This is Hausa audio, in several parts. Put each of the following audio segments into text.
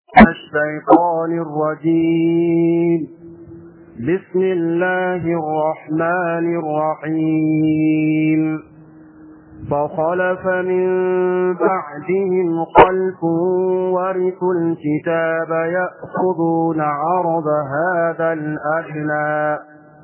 الشيطان الرجيم بسم الله الرحمن الرحيم فخلف من بعدهم خلف ورثوا الكتاب يأخذون عرض هذا الأدنى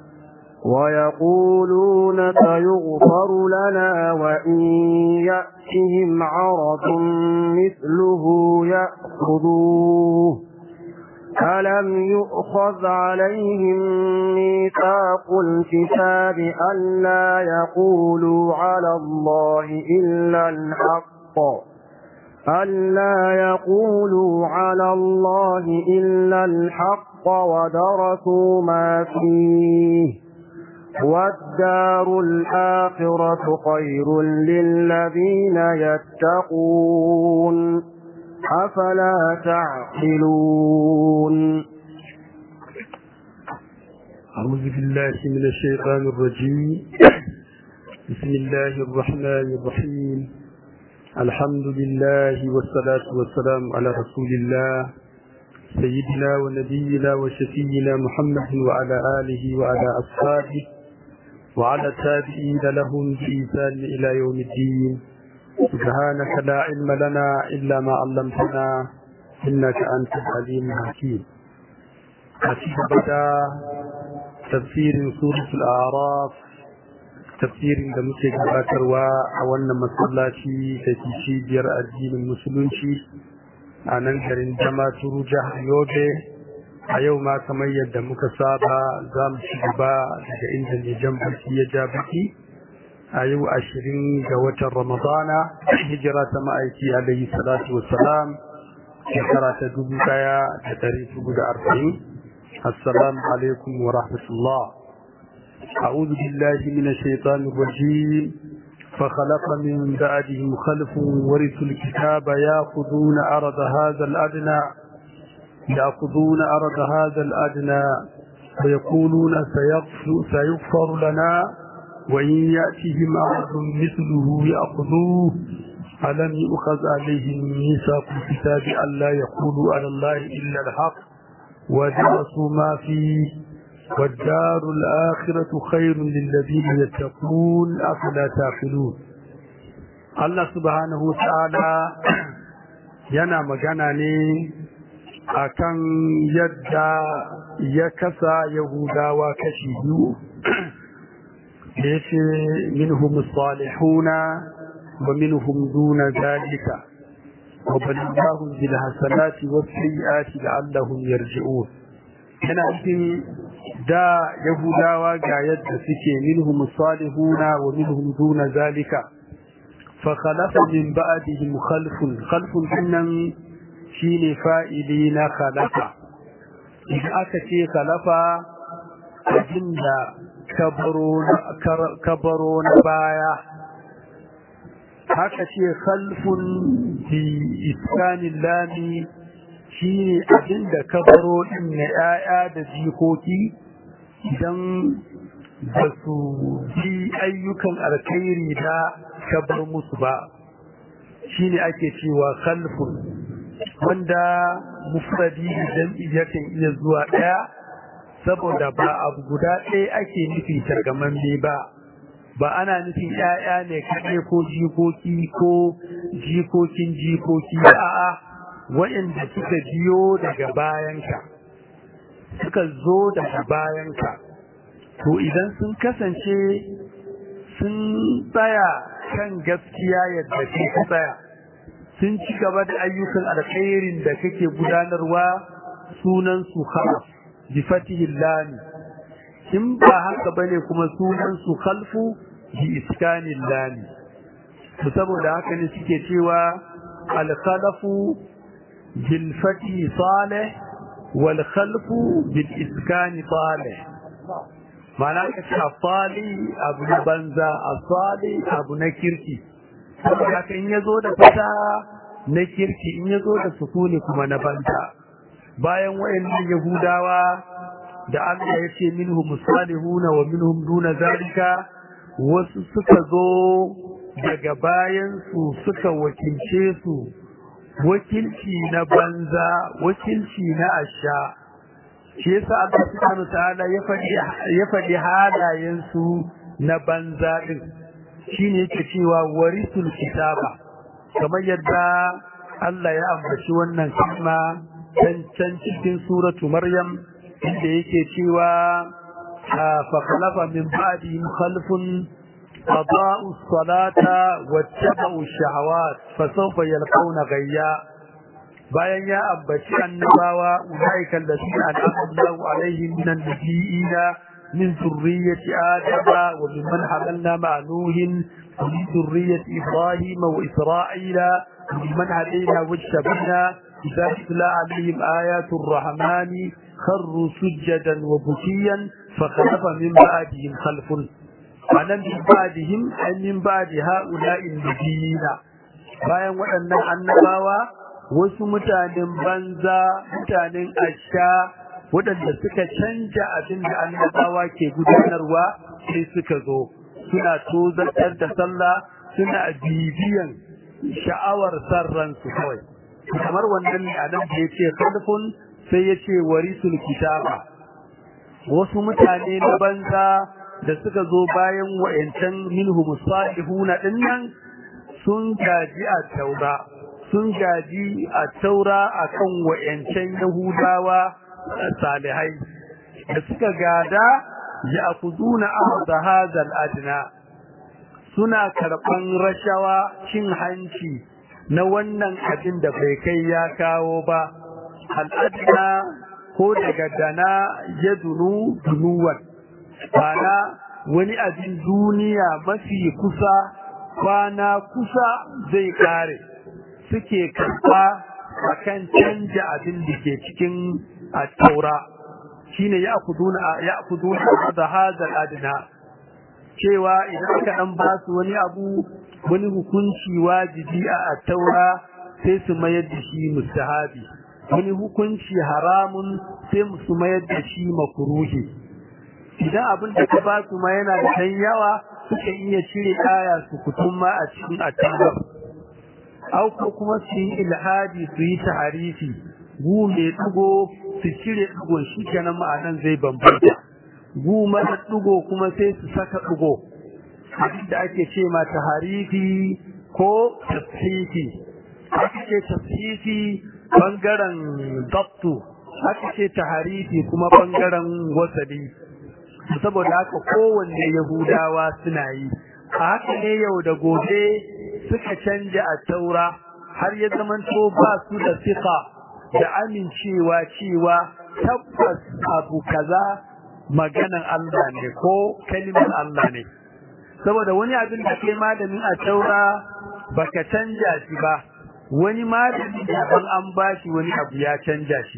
ويقولون سيغفر لنا وإن يأتهم عرض مثله يأخذوه ألم يؤخذ عليهم ميثاق الكتاب ألا يقولوا على الله إلا الحق ألا يقولوا على الله إلا الحق ودرسوا ما فيه والدار الآخرة خير للذين يتقون أفلا تعقلون أعوذ بالله من الشيطان الرجيم بسم الله الرحمن الرحيم الحمد لله والصلاة والسلام على رسول الله سيدنا ونبينا وشفينا محمد وعلى آله وعلى أصحابه وعلى التابعين لهم بإيثان إلى يوم الدين سبحانك لا علم لنا إلا ما علمتنا إنك أنت العليم الحكيم حسيب بدا تفسير سورة الأعراف تفسير da muke gabatarwa a wannan masallaci da ke cibiyar addinin musulunci a nan garin Damaturu jihar Yobe a yau ma kamar yadda muka saba za mu ci gaba daga inda ne jan baki ya ja baki a yau ashirin ga watan ramadana hijira ta ma'aiki alayhi salatu wassalam shekara ta dubu daya da dari hudu da arba'in assalamu alaikum wa rahmatullah أعوذ بالله من الشيطان الرجيم فخلق من بعدهم خلف ورثوا الكتاب يأخذون أرض هذا الأدنى يأخذون أرض هذا الأدنى ويقولون سيغفر لنا وإن يأتهم أرض مثله يأخذوه ألم يؤخذ عليهم ميثاق الكتاب ألا يقولوا على الله إلا الحق ودرسوا ما فيه والدار الآخرة خير للذين يتقون أفلا تعقلون الله سبحانه وتعالى yana magana ne akan yadda ya kasa yahudawa kashi biyu da ya ce minhum salihuna wa minhum duna zalika wa balillahum bil hasanati was sayyiati la'allahum yarji'un yana cikin da yahudawa ga yadda suke minhum salihuna wa minhum duna zalika fa khalafa min ba'dihim khalfun khalfun dinnan shine fa'ili na khalafa idan aka ce khalafa abinda kabaro na baya haka ce khalfun bi iskanin lami shi ne abinda kabaro din na ‘ya'ya da jikoki idan ba su bi ayyukan alkhairi da kabar musu ba shi ne ake cewa khalfun wanda mufradi jam'i yakan iya zuwa ɗaya saboda ba abu guda ɗaya ake nufi targamamme ba ba ana nufin ‘ya'ya ne kaɗai ko jikoki ko jikokin jikoki a'a waɗanda suka biyo daga bayanka suka zo daga bayanka to idan sun kasance sun tsaya kan gaskiya yadda ke tsaya sun ci gaba da ayyukan alkhairin da kake gudanarwa sunan su khalaf bi fatihi lam in ba haka bane kuma sunan su khalfu bi iskanil lam to saboda haka ne suke cewa al khalafu bil fatihi salih wal khalfu bil iskani salih mana ka ce afali abu na banza afali abu na kirki saboda haka in yazo da fata na kirki in yazo da sukuni kuma na banza bayan wayannan yahudawa da Allah ya ce minhum salihuna wa minhum duna zalika wasu suka zo daga bayan su suka wakilce su wakilci na banza wakilci na asha shi yasa Allah subhanahu ta'ala ya faɗi ya faɗi halayen su na banza din shine yake cewa warisul kitaba kamar yadda Allah ya ambaci wannan kalma can can cikin suratu Maryam inda yake cewa fa khalafa min ba'dihim khalfun أضاءوا الصلاة واتبعوا الشهوات فسوف يلقون غيا bayan ya ambaci annabawa ulaika alladhina an'ama Allahu alaihim minan nabiyina min zurriyyati adama wa mimman hamalna ma'a nuhin wa min zurriyyati ibrahim wa isra'ila wa mimman hadayna wajtabna idza tutla alaihim ayatu ar-rahmani kharru sujadan wa bukiyan fa khalafa min ba'dihim khalfun anan min ba'dihim ay min ba'di ha'ula'i nabiyina bayan waɗannan annabawa wasu mutanen banza mutanen asha waɗanda suka canja abin da annabawa ke gudanarwa sai suka zo suna tozartar da sallah suna bibiyan sha'awar sarransu kawai kamar wannan ne a nan da ya ce kalfun sai ya ce warisul kitaba wasu mutane na banza da suka zo bayan wa'yancan minhum salihuna dinnan sun gaji a taura sun gaji a taura a kan wa'yancan Yahudawa salihai da suka gada ya akuduna ahda hazal adna suna karɓan rashawa cin hanci na wannan abin da bai kai ya kawo ba al'adna ko daga dana ya dunu dunuwan bana wani abin duniya mafi kusa kwana kusa zai kare suke karɓa a kan canja abin da ke cikin taura shine ya kuduna da hazar adina cewa idan aka ɗan ba su wani abu wani hukunci wajibi a taura sai su mayar da shi mustahabi wani hukunci haramun sai su mayar da shi makuruhi idan abin da ka ba su ma yana da ɗan yawa suka iya cire aya su kutum ma a cikin attabar au ko kuma su yi ilhadi su yi taharifi gu mai dugo su cire dugon shi kenan ma'anan zai bambanta gu mara dugo kuma sai su saka dugo abin da ake ce ma taharifi ko tasfifi aka ce tasfifi bangaren dabtu aka ce taharifi kuma bangaren wasali saboda haka kowanne yahudawa suna yi a haka ne yau da gobe suka canja a taura har ya zamanto ba su da sifa da amincewa cewa tabbas abu kaza maganan Allah ne ko kalimar Allah ne saboda wani abin da ke malamin a taura baka canja shi ba wani malami daban an bashi wani abu ya canja shi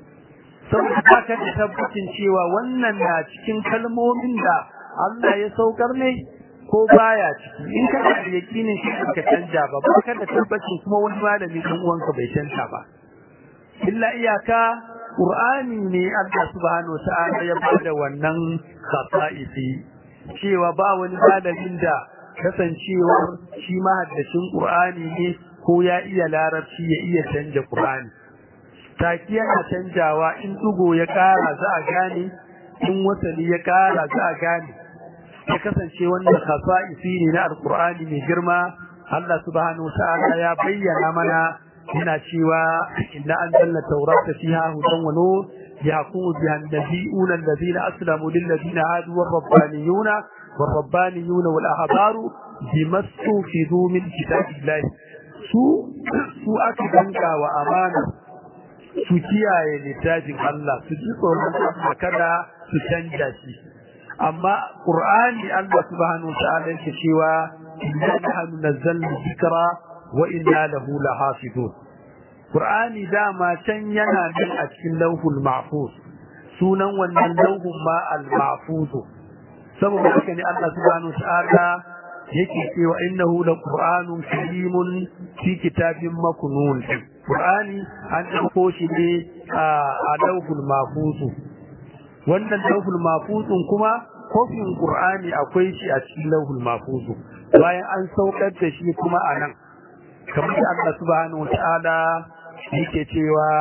saboda baka da tabbacin cewa wannan na cikin kalmomin da Allah ya saukar ne ko baya ciki in ka da yakinin shi ka canja ba ba ka da tabbacin kuma wani malami dan uwanka bai canja ba illa iyaka qur'ani ne Allah subhanahu wataala ya bada wannan khasa'isi cewa ba wani malamin da kasancewar shi mahaddacin qur'ani ne ko ya iya larabci ya iya canja qur'ani taki yana canjawa in dugo ya kara za a gane in wasali ya kara za a gane ya kasance wannan khasa'isi ne na alqur'ani mai girma Allah subhanahu wataala ya bayyana mana yana cewa inna anzalna tawrata fiha hudan wa nur yahkumu biha an-nabiyuna alladhina aslamu lil ladina hadu war-rabbaniyuna war-rabbaniyuna wal ahbaru bima stufidu min kitabillahi su su aka danka wa amana su kiyaye littafin Allah su ji tsoron Allah kada su canja shi amma qur'ani Allah subhanahu wa ta'ala yake cewa inna nahnu nazzalna dhikra wa inna lahu lahafizun qur'ani dama can yana nan a cikin lauhul mahfuz sunan wannan lauhun ma al mahfuz saboda haka ne Allah subhanahu wa ta'ala yake cewa innahu laqur'anun karimun fi kitabin maknun qur'ani an dauko shi ne a lauhul mahfuz wannan lauhul mahfuzun kuma kofin qur'ani akwai shi a cikin lauhul mahfuz bayan an saukar da shi kuma a nan kamar da Allah subhanahu wataala yake cewa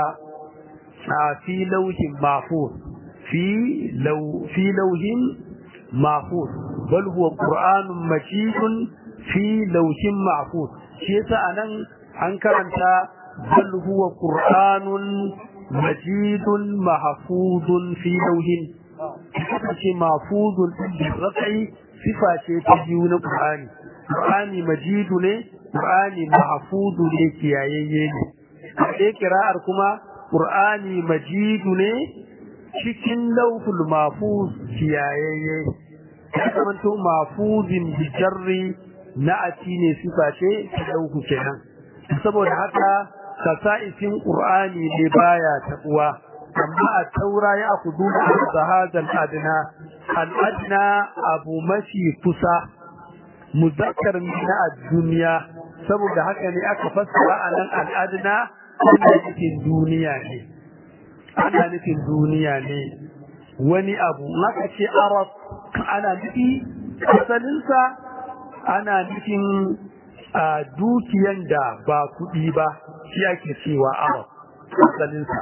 a fi lauhin mahfuz fi law fi lauhin mahfuz bal huwa qur'anun majidun fi lauhin mahfuz shi yasa anan an karanta bal huwa qur'anun majidun mahfuzun fi lauhin ce mahfuzun bi rafi sifa ce ta biyu na qur'ani qur'ani majidu ne qur'ani mahfuzu ne kiyayayye ne a ɗaya kira'ar kuma qur'ani majidu ne cikin lauhul mahfuz kiyayayye ya zamanto mahfuzin bi jarri na'ati ne sifa ce ta lauhu kenan saboda haka kasa'isin qur'ani ne baya tabuwa amma a taura ya kudu da hadal adna al adna abu mafi kusa muzakkar na duniya saboda haka ne aka fassara a nan al adna ana nufin duniya ne ana nufin duniya ne wani abu maka ce arab ana nufi asalinsa ana nufin a dukiyan da ba kuɗi ba shi ake cewa arab asalinsa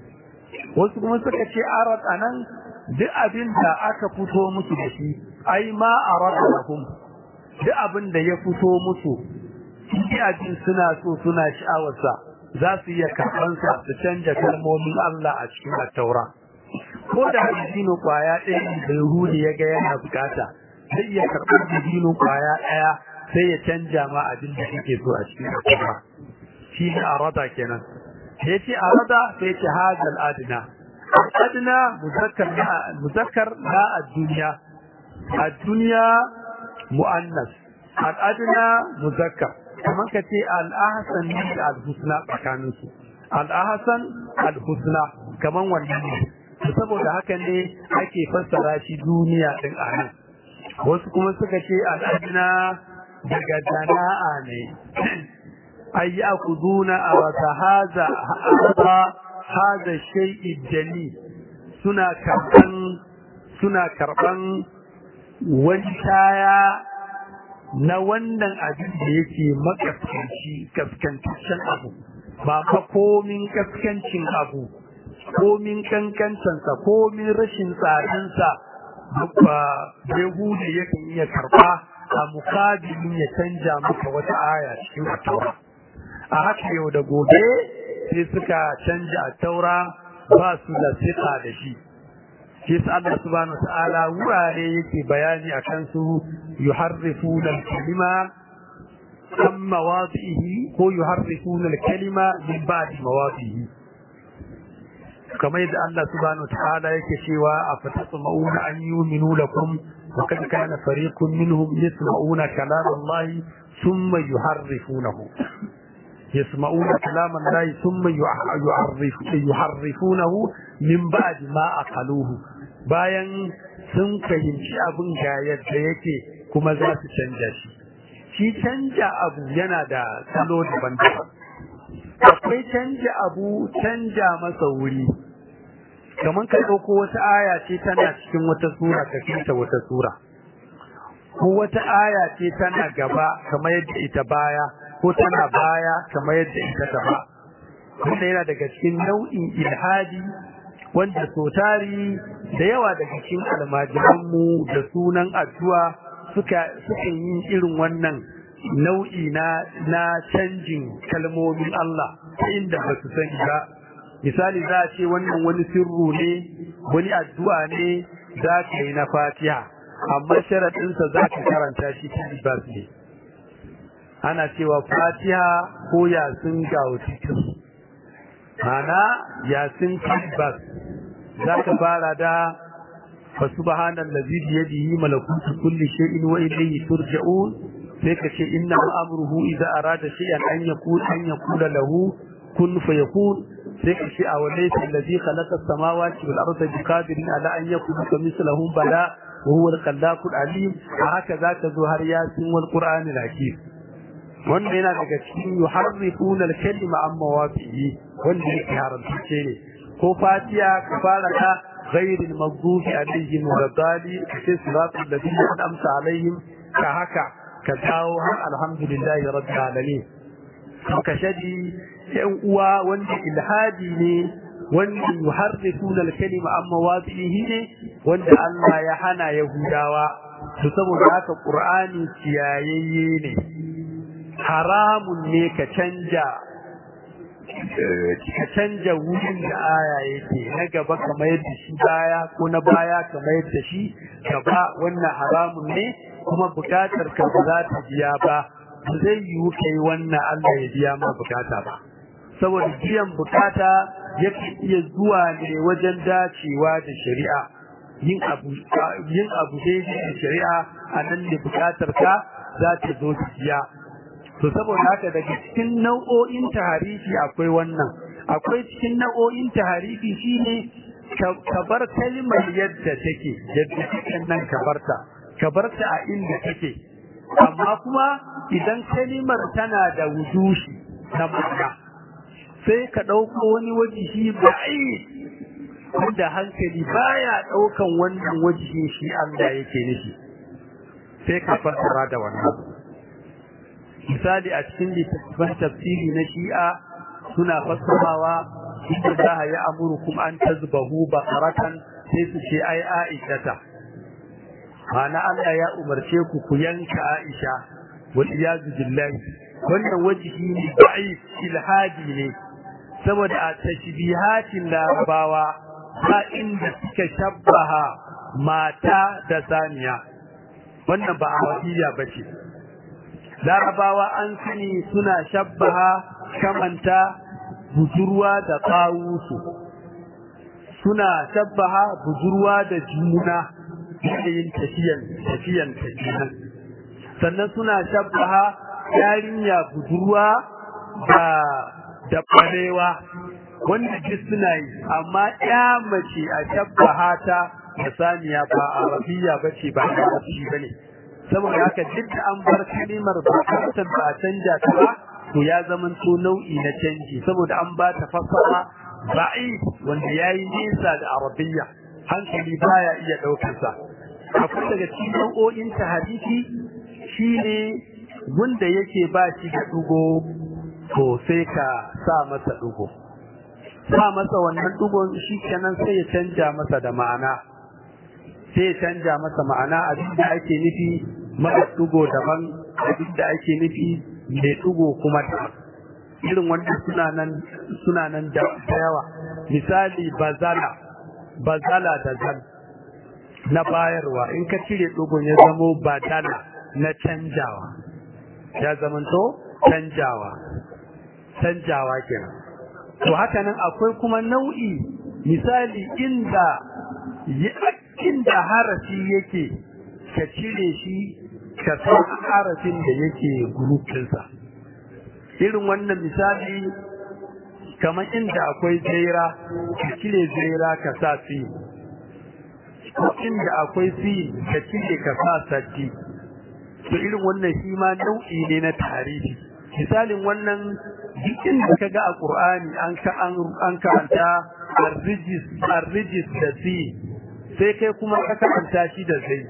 wasu kuma suka ce arab a nan duk abin da aka fito musu da shi ai ma arab lahum duk abin da ya fito musu shi abin suna so suna sha'awarsa za su iya karɓansa su canja kalmomin Allah a cikin attaura ko da dino kwaya ɗaya da Yahudi ya ga yana bukata zai iya karɓar dino kwaya ɗaya sai ya canja ma abin da yake so a cikin attaura shi ne arada kenan sai ce arada sai ce hadal adna adna muzakkar na muzakkar na ad-dunya ad-dunya muannas al-adna muzakkar kamar ka ce al-ahsan ne da al-husna tsakanin su al-ahsan al-husna kamar wannan ne saboda haka ne ake fassara shi duniya din anan wasu kuma suka ce al-adna daga dana'a ne ay ya'khuduna awata hadha hadha hadha shay'i dali suna karban suna karban wani kaya na wannan abin da yake makaskanci kaskantaccen abu ba fa komin kaskancin abu komin kankancansa komin rashin tsadansa ba Yahudi yakan iya karba a mukabilin ya canja maka wata aya cikin taura a haka yau da gobe sai suka canja a taura ba su da siƙa da shi shi sa Allah subhanahu wa ta'ala wurare yake bayani akan su yuharrifuna al-kalima an mawadihi ko yuharrifuna al-kalima min ba'di mawadihi kamar yadda Allah subhanahu wa ta'ala yake cewa afatasma'una an yu'minu lakum wa kad kana fariqun minhum yasma'una kalam Allah thumma yuharrifunahu يسمعون كلام الله ثم يعرف يحرفونه من بعد ما أقلوه bayan sun fahimci abin ga yadda yake kuma za su canja shi shi canja abu yana da salo daban-daban akwai canja abu canja masa wuri kamar ka ɗauko wata aya ce tana cikin wata sura ka kinta wata sura ko wata aya ce tana gaba kamar yadda ita baya ko tana baya kamar yadda ita gaba wanda yana daga cikin nau'in ilhadi wanda sotari da yawa daga cikin almajiranmu da sunan addu'a suka suka yi irin wannan nau'i na na canjin kalmomin Allah ta inda ba su sani ba misali za a ce wannan wani sirru ne wani addu'a ne za ka yi na fatiha amma sharaɗinsa za ka karanta shi ta bas ne ana cewa fatiha ko yasin gautikin mana yasin bas za ka fara da فسبحان الذي بيده ملكوت كل شيء وإليه ترجعون سيك شيء إنما أمره إذا أراد شيئا أن يقول أن يقول له كن فيكون سيك شيء وليس الذي خلق السماوات والأرض بقادر على أن يكون كمثلهم بلا وهو الخلاق العليم هكذا تظهر ياسين والقرآن الحكيم wanda yana daga cikin yuharrifuna al-kalima an mawafihi wanda yake haramtacce ne ko fatiya ka fara ka غير المغضوب عليهم ولا الضالين في صراط الذين أنعمت عليهم كهكا كتاو الحمد لله رب العالمين kashadi yan uwa wanda ilhadi ne wanda yuharrifuna al-kalima amma wadihi ne wanda Allah ya hana yahudawa to saboda haka qur'ani ciyayayye ne haramun ne ka canja ka canja wurin da aya yake na gaba kamar yadda shi baya ko na baya kamar yadda shi gaba wannan haramun ne kuma bukatar ka ba za ta biya ba ba zai yiwu kai wannan Allah ya biya ma bukata ba saboda biyan bukata yake iya zuwa ne wajen dacewa da shari'a yin abu yin abu daidai da shari'a a nan ne bukatar ka za ta zo ta biya to saboda haka daga cikin nau'o'in taharifi akwai wannan akwai cikin nau'o'in taharifi shine ka bar kalmar yadda take yadda take nan ka barta ka barta a inda take amma kuma idan kalimar tana da wujushi na ma'ana sai ka ɗauko wani wajihi ba'i wanda hankali baya ɗaukan wannan wajihin shi Allah yake nufi sai ka fassara da wannan misali a cikin littattafan tafsiri na shi'a suna fassarawa inda za a yi amurukum an tazbahu bakaratan sai su ce ai aishata ma'ana Allah ya umarce ku ku yanka Aisha wal iyazu billahi wannan wajihi ne da'if ilhadi ne saboda a tashbihatin larabawa ba inda suka shabbaha mata da saniya wannan ba a bace larabawa an sani suna shabbaha kamanta budurwa da tsawusu suna shabbaha budurwa da juna yanayin tafiyan tafiyan tafiyan sannan suna shabbaha yarinya budurwa da da barewa wanda duk suna yi amma ya mace a shabbaha ta da saniya ba arabiya bace ba arabi bane saboda haka duk da an bar kalimar bukatar ba a canja ta ba to ya zama to nau'i na canji saboda an ba ta fassara ba'i wanda yayi nisa da arabiya hankali baya iya daukar sa akwai daga cikin nau'o'in ta hadisi shine wanda yake ba shi da dugo to sai ka sa masa dugo sa masa wannan dugon shi kenan sai ya canja masa da ma'ana sai ya canja masa ma'ana abin da ake nufi mara dugo daban abin da ake nufi mai dugo kuma da irin wanda suna nan suna nan da yawa misali bazala bazala da zan na bayarwa in ka cire dugon ya zamo badala na canjawa ya zamanto canjawa canjawa kenan to haka nan akwai kuma nau'i misali inda inda harafi yake ka cire shi ka san harafin da yake gurupinsa irin wannan misali kamar inda akwai zaira ka cire zaira ka sa fi ko inda akwai fi ka cire ka sa sati to irin wannan shi ma nau'i ne na tarihi misalin wannan duk inda ka ga a Qur'ani an ka an karanta ar-rijis ar-rijis da fi sai kai kuma ka karanta shi da zai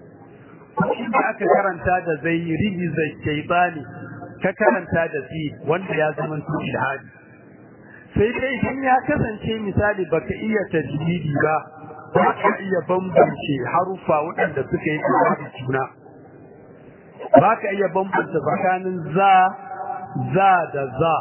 inda aka karanta da zai rijiza shaytani ka karanta da fi wanda ya zama ilhadi sai dai idan ya kasance misali baka iya tajwidi ba ba ka iya bambance harufa waɗanda suka yi da juna ba ka iya bambanta tsakanin za za da za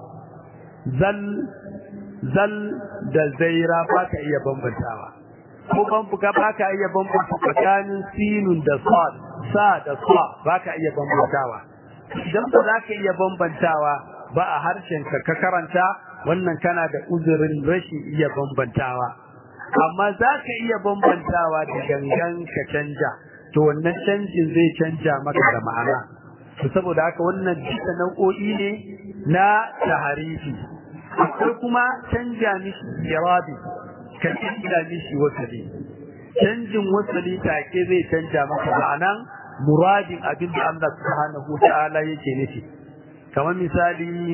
zal zal da zaira ba ka iya bambantawa ko bambuka ba ka iya bambanta tsakanin sinun da sad sa da sa ba ka iya bambantawa idan ba za ka iya bambantawa ba a harshen ka ka karanta wannan kana da uzurin rashin iya bambantawa amma za ka iya bambantawa da gangan ka canja to wannan canjin zai canja maka da ma'ana to saboda haka wannan duka nau'o'i ne na taharifi akwai kuma canja mishi irabi ka canja mishi wasali canjin wasali take zai canja maka ma'anan muradin abin da Allah subhanahu ta'ala yake nufi kamar misali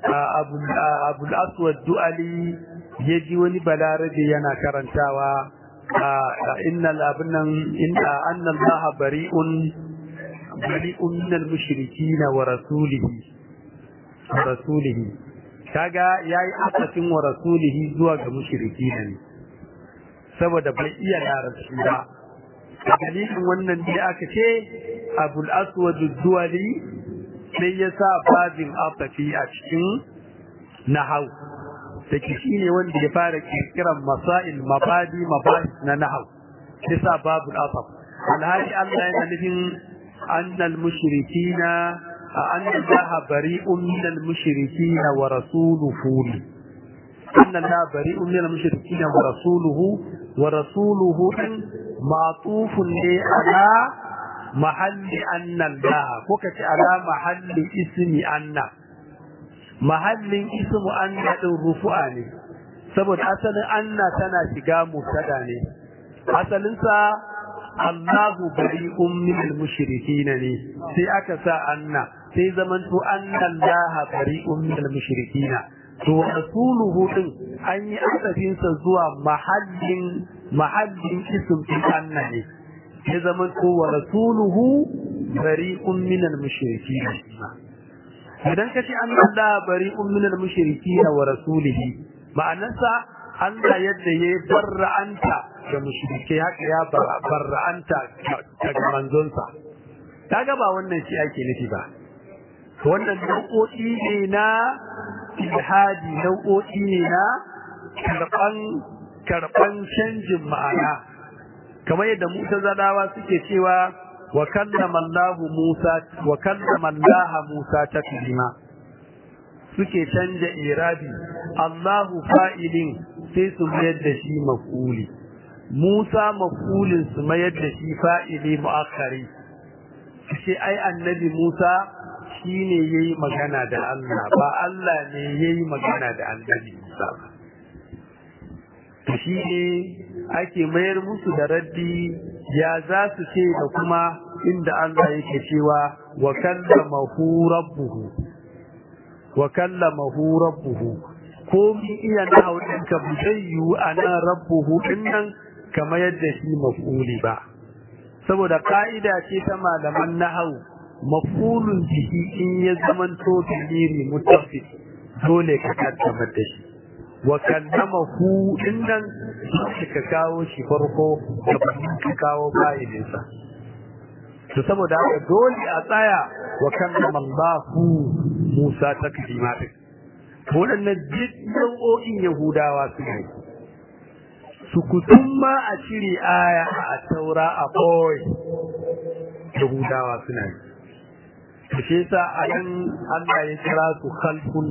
abul aswad du'ali ya ji wani balarabe yana karantawa innal abnan inna anna Allah bari'un bari'un min al-mushrikeen wa rasulihi wa rasulihi kaga yayi akasin wa rasulihi zuwa ga mushriki ne saboda bai iya larabci ba dalilin wannan ne aka ce abul aswad duwali sai ya sa babin afafi a cikin nahau da shi ne wanda ya fara kirkiran masail mabadi mabahis na nahau sai sa babul afaf alhali Allah yana nufin annal mushrikina anna Allah bari'un minal mushrikina wa rasuluhu anna Allah bari'un minal mushrikina wa rasuluhu wa rasuluhu ma'tufun ne ala mahalli anna Allah ko kace ala mahalli ismi anna mahallin ismu anna din rufu'a ne saboda asalin anna tana shiga mubtada ne asalin sa Allahu bari'un minal mushrikeen ne sai aka sa anna sai zaman to anna Allah bari'un minal mushrikeen to rasuluhu din an yi asafin sa zuwa mahallin mahallin ism din anna ne sai zaman to wa rasuluhu bari'un minal mushrikeen idan kace anna Allah bari'un minal mushrikeen wa rasulihi ma'anarsa Allah yadda ya barra'anta da mushrike haka ya barra'anta daga manzonsa kaga ba wannan shi ake nufi ba wannan nau'o'i ne na ilhadi nau'o'i ne na karban karban canjin ma'ana kamar yadda mutazalawa suke cewa wa kallama Allah Musa wa kallama Allah Musa taklima suke canja irabi Allahu fa'ilin sai su mayar da shi maf'uli Musa maf'ulin su mayar da shi fa'ili mu'akkari sai ai annabi Musa shine yayi magana da Allah ba Allah ne yayi magana da annabi Musa ba to shi ne ake mayar musu da raddi ya za su ce da kuma inda Allah yake cewa wa kallamahu rabbuhu wa kallamahu rabbuhu ko mi iya nahawu ɗinka bu zai yiwu a nan rabbuhu ɗin nan kamar yadda shi maf'uli ba saboda ka'ida ce ta malaman nahawu maf'ulun jiki in ya zamanto biliri mutafi dole ka kaddamar da shi wa kallamahu ɗin nan ka kawo shi farko da ka kawo fa'ilinsa to saboda haka dole a tsaya wa kallama Allahu Musa taklima din waɗannan duk nau'o'in Yahudawa su ne su kutum ma a cire aya a taura a boy Yahudawa suna ne to shi yasa a nan Allah ya kira su khalfun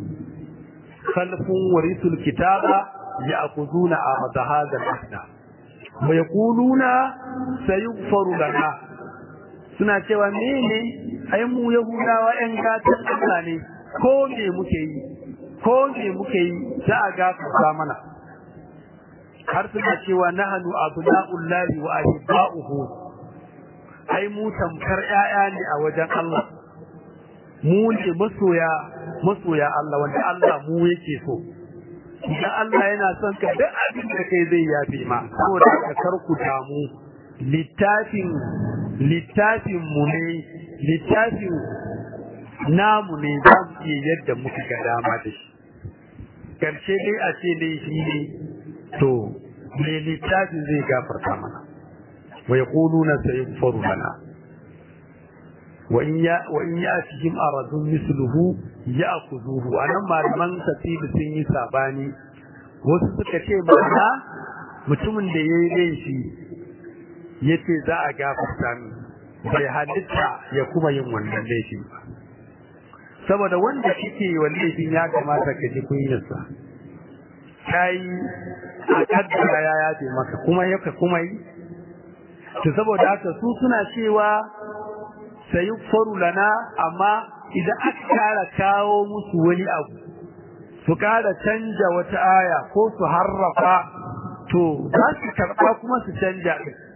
khalfun warisul kitaba ya'khuduna ahada hadha al-ahda wa yaquluna sayughfaru lana suna cewa mene ai mu yahudawa yan gatan Allah ne ko me muke yi ko me muke yi za a gafarta mana har suna cewa nahnu abna'ullahi wa ahibba'uhu ai mu tamkar ƴaƴa ne a wajen Allah mu ne masoya masoya Allah wanda Allah mu yake so idan Allah yana son ka duk abin da kai zai yafe ma saboda ka karku damu littafin littafin mu ne littafin namu ne za mu iya yadda muka ga dama da shi karshe dai a ce dai shi ne to me littafin zai gafarta mana wa yaquluna sayghfaru lana wa in ya wa in ya'tihim aradun misluhu ya'khudhuhu anan malaman tafsiri sun yi sabani wasu suka ce mana mutumin da yayi laifi yace za a gafarta min bai halitta ya kuma yin wannan laifin ba saboda wanda kike wa laifin ya kamata ka ji kunyarsa kai a kaddara ya yafe maka kuma yaka kuma yi to saboda haka su suna cewa sayi faru lana amma idan aka kara kawo musu wani abu su kara canja wata aya ko su harrafa to za su karɓa kuma su canja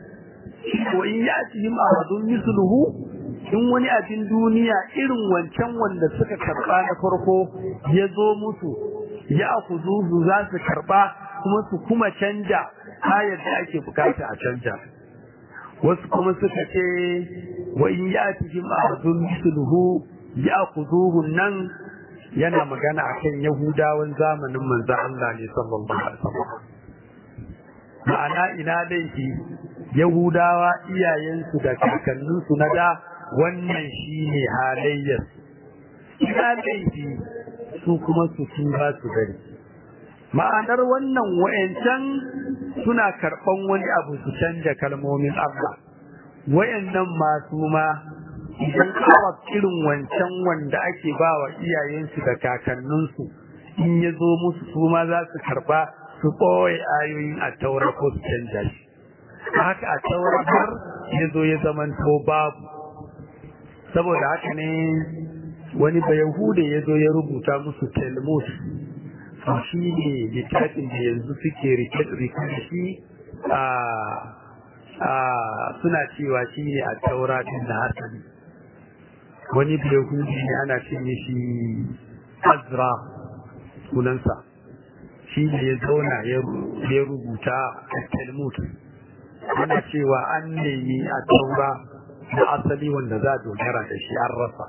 wa in ya'tihim ahadun misluhu in wani abin duniya irin wancan wanda suka karba na farko ya zo musu ya akuzuzu za su karba kuma su kuma canja ayar da ake bukata a canja wasu kuma suka ce wa in ya'tihim ahadun misluhu ya akuzuhu nan yana magana akan yahudawan zamanin manzo Allah ne sallallahu alaihi wasallam ma'ana ina laifi yahudawa iyayensu da kakanninsu na da wannan shine halayyar ina laifi su kuma su tuba su gari ma'anar wannan wa'ancan suna karɓan wani abu su canja kalmomin Allah wayannan masu ma idan arab irin wancan wanda ake ba wa iyayensu da kakanninsu in ya zo musu su ma za su karɓa su ɓoye ayoyin a taura ko su canja shi haka a taura har ya zo ya zamanto babu saboda haka ne wani bayahude ya zo ya rubuta musu talmud to shi ne littafin da yanzu suke rike da shi a suna cewa shi ne a taura din da hasali wani bayahudi ne ana ce shi azra sunansa shi ne ya zauna ya rubuta a talmud ana cewa an nemi a taura na asali wanda za a dogara da shi an rasa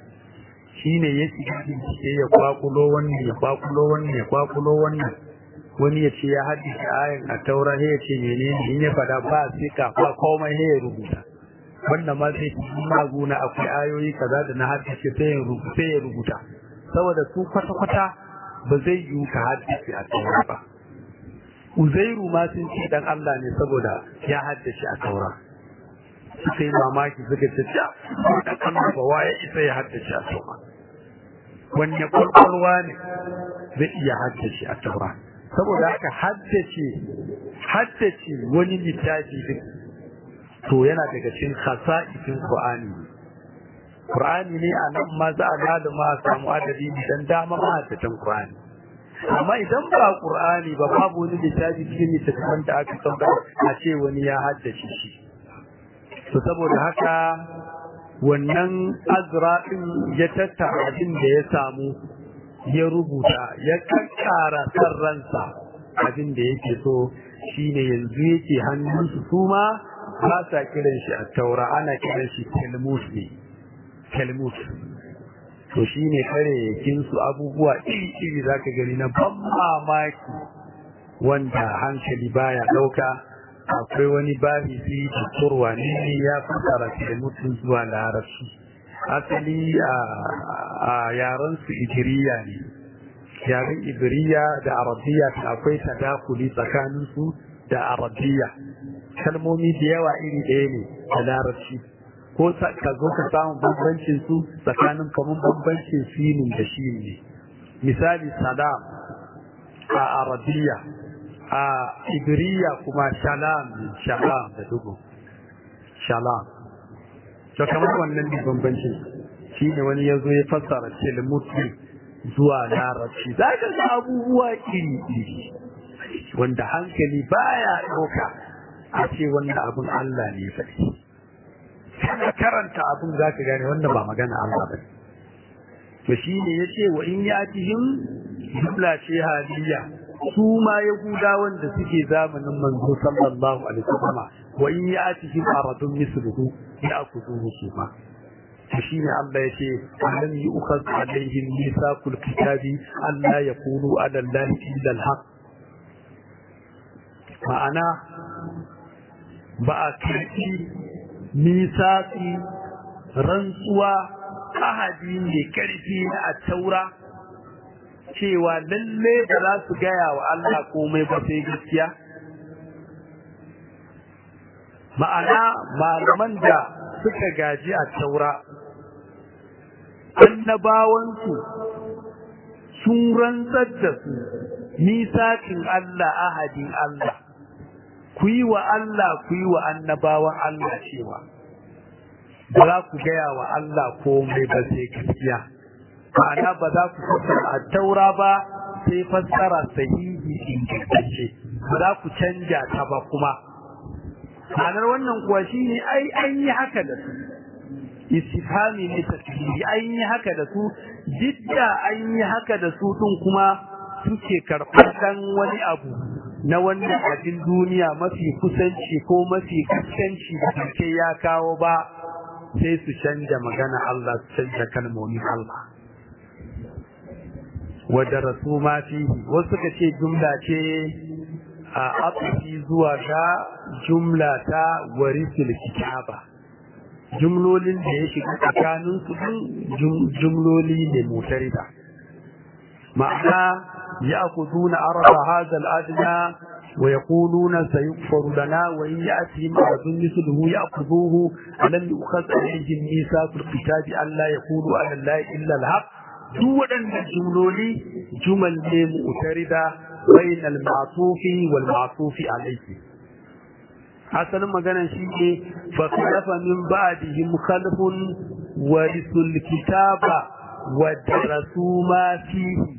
shi ne ya shiga bincike ya kwakulo wannan ya kwakulo wannan ya kwakulo wannan wani ya ce ya haddace ayan a taura ya ce menene in ya fada ba sai ka ba komai ya rubuta wanda ma sai maguna akwai ayoyi kaza da na haddace sai ya rubuta sai ya rubuta saboda su kwata kwata ba zai yi ka haddace a taura ba Uzairu ma sun ce dan Allah ne saboda ya haddace a taura suka yi mamaki suka ce ja dan Allah ba waye isa ya haddace a taura wanne kwalkwalwa ne zai iya haddace a taura saboda haka haddace haddace wani littafi din to yana daga cikin khasa'isin Qur'ani Qur'ani ne a nan ma za a gada ma samu adadi dan dama ma haddatan Qur'ani amma idan ba Qur'ani ba babu wani littafi cikin littattafan da aka sauka a ce wani ya haddace shi to saboda haka wannan azra din ya tattara abin da ya samu ya rubuta ya kakkara san ransa abin da yake so shine yanzu yake hannunsu su ma ba sa kiran shi a taura ana kiran shi talmud ne talmud to shine kare yakin su abubuwa iri iri zaka gani na ban mamaki wanda hankali baya dauka akwai wani babi fi tukurwa ne ya fasara talmud zuwa larabci asali a yaren su idiriya ne yaren idiriya da arabiya akwai tadakuli tsakanin su da arabiya kalmomi da yawa iri ɗaya ne da larabci ko ka zo ka samu bambancin su tsakanin kamar bambancin sinin da shi ne misali salam a arabiya a idiriya kuma shalam shalam da dugu shalam to kamar wannan ne bambancin shi ne wani ya zo ya fassara tilmuti zuwa larabci za ka ga abubuwa iri-iri wanda hankali baya ɗauka a ce wannan abin Allah ne faɗi kana karanta abin za ka gane wannan ba magana Allah ba to shi ne ya ce wa in ya tihim jumla ce haliya su ma yahudawan da suke zamanin manzo sallallahu alaihi wasallam wa in ya tihim aradun misluhu ya akuzuhu su ma to shine Allah ya ce alam yu'khaz alaihim mithaqul kitabi alla yaqulu ala allahi illa alhaq ma'ana ba a karɓi misaki rantsuwa ahadi mai ƙarfi na a taura cewa lalle ba za su gaya wa Allah komai ba sai gaskiya ma'ana malaman da suka gaji a taura annabawansu sun rantsar da su misakin Allah ahadin Allah ku yi wa Allah ku yi wa annabawan Allah cewa ba za ku gaya wa Allah komai ba sai gaskiya ma'ana ba za ku fassara a taura ba sai fassara sahihi ingantacce ba za ku canja ta ba kuma ma'anar wannan kuwa shine ai an yi haka da su istifhami ne tasiri an yi haka da su jidda an yi haka da su din kuma suke karɓar dan wani abu na wannan abin duniya mafi kusanci ko mafi kaskanci da kake ya kawo ba sai su canja magana Allah su canja kalmomin Allah wa darasu ma fihi wasu suka ce jumla ce a afi zuwa ga jumla ta warisul kitaba jumlolin da ya shiga tsakanin su jumloli ne mutarida ma'ana ya'khuduna arfa hadha al-adna wa yaquluna sayughfaru lana wa in ya'tihim adun mithluhu ya'khudhuhu alam yu'khadh alayhim mithaqul kitabi alla yaqulu ala allahi illa al-haq duk waɗannan jumloli jumal ne mutarida bain al-ma'tufi wal ma'tufi alayhi asalin maganan shi ne fa khalafa min ba'dihim khalfun warisul kitaba wa darasu ma fihi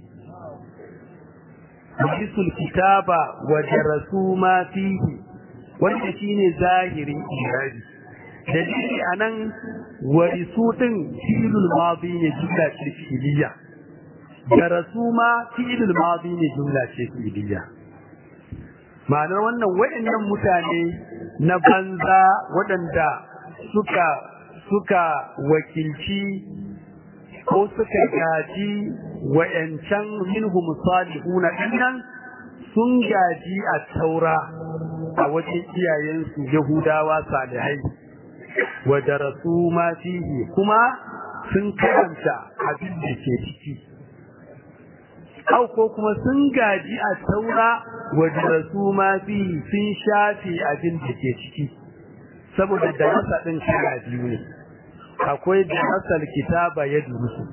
warisul kitaba wa darasu ma fihi wanda shine zahirin irabi dalili anan warisu din fi'lul madi ne jumla ce fi'liya darasu ma fi'lul madi ne jumla ce fi'liya ma'anar wannan waɗannan mutane na banza waɗanda suka suka wakilci ko suka gaji wa'yancan minhum salihuna dinnan sun gaji a taura a wajen iyayensu yahudawa salihai wa darasu ma fihi kuma sun karanta abin da ke ciki au ko kuma sun gaji a taura wa darasu ma fihi sun shafe abin da ke ciki saboda darasa din kala biyu ne akwai darasal kitaba ya durusu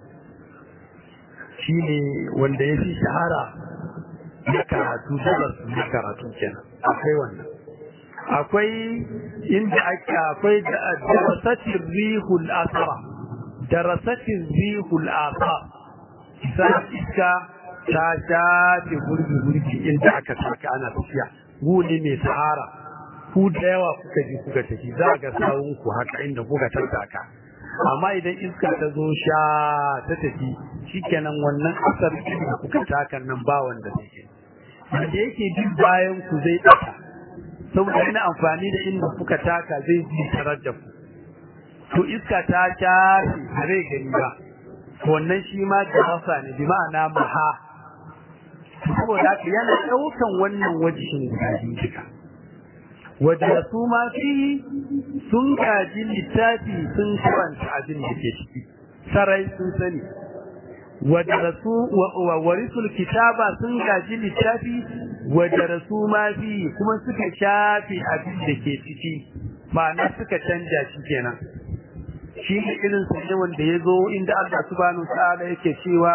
shine wanda ya fi shahara na karatu darasu na karatu kenan akwai wannan akwai inda ake akwai darasatin rihul asara darasatin rihul asara sai iska ta shafe gurbi-gurbi inda aka saka ana tafiya gune mai sahara ku da yawa kuka ji kuka tafi za ga sawunku haka inda kuka tattaka amma idan iska ta zo sha ta tafi shikenan wannan asar da kuka taka nan ba wanda take da yake duk bayan ku zai tsaka saboda ina amfani da inda kuka taka zai ji tarar da ku to iska ta shafe zai gani ba wannan shi ma da ne bi ma'ana maha saboda haka yana ɗaukan wannan wajihin guda biyu duka wadda su ma fi sun kaji littafi sun karanta abin da ke ciki sarai sun sani wadda su wa warisul kitaba sun kaji littafi wadda su ma fi kuma suka shafi abin da ke ciki ma'ana suka canja shi kenan shi ne irin sa ne wanda ya zo inda Allah subhanahu ta'ala yake cewa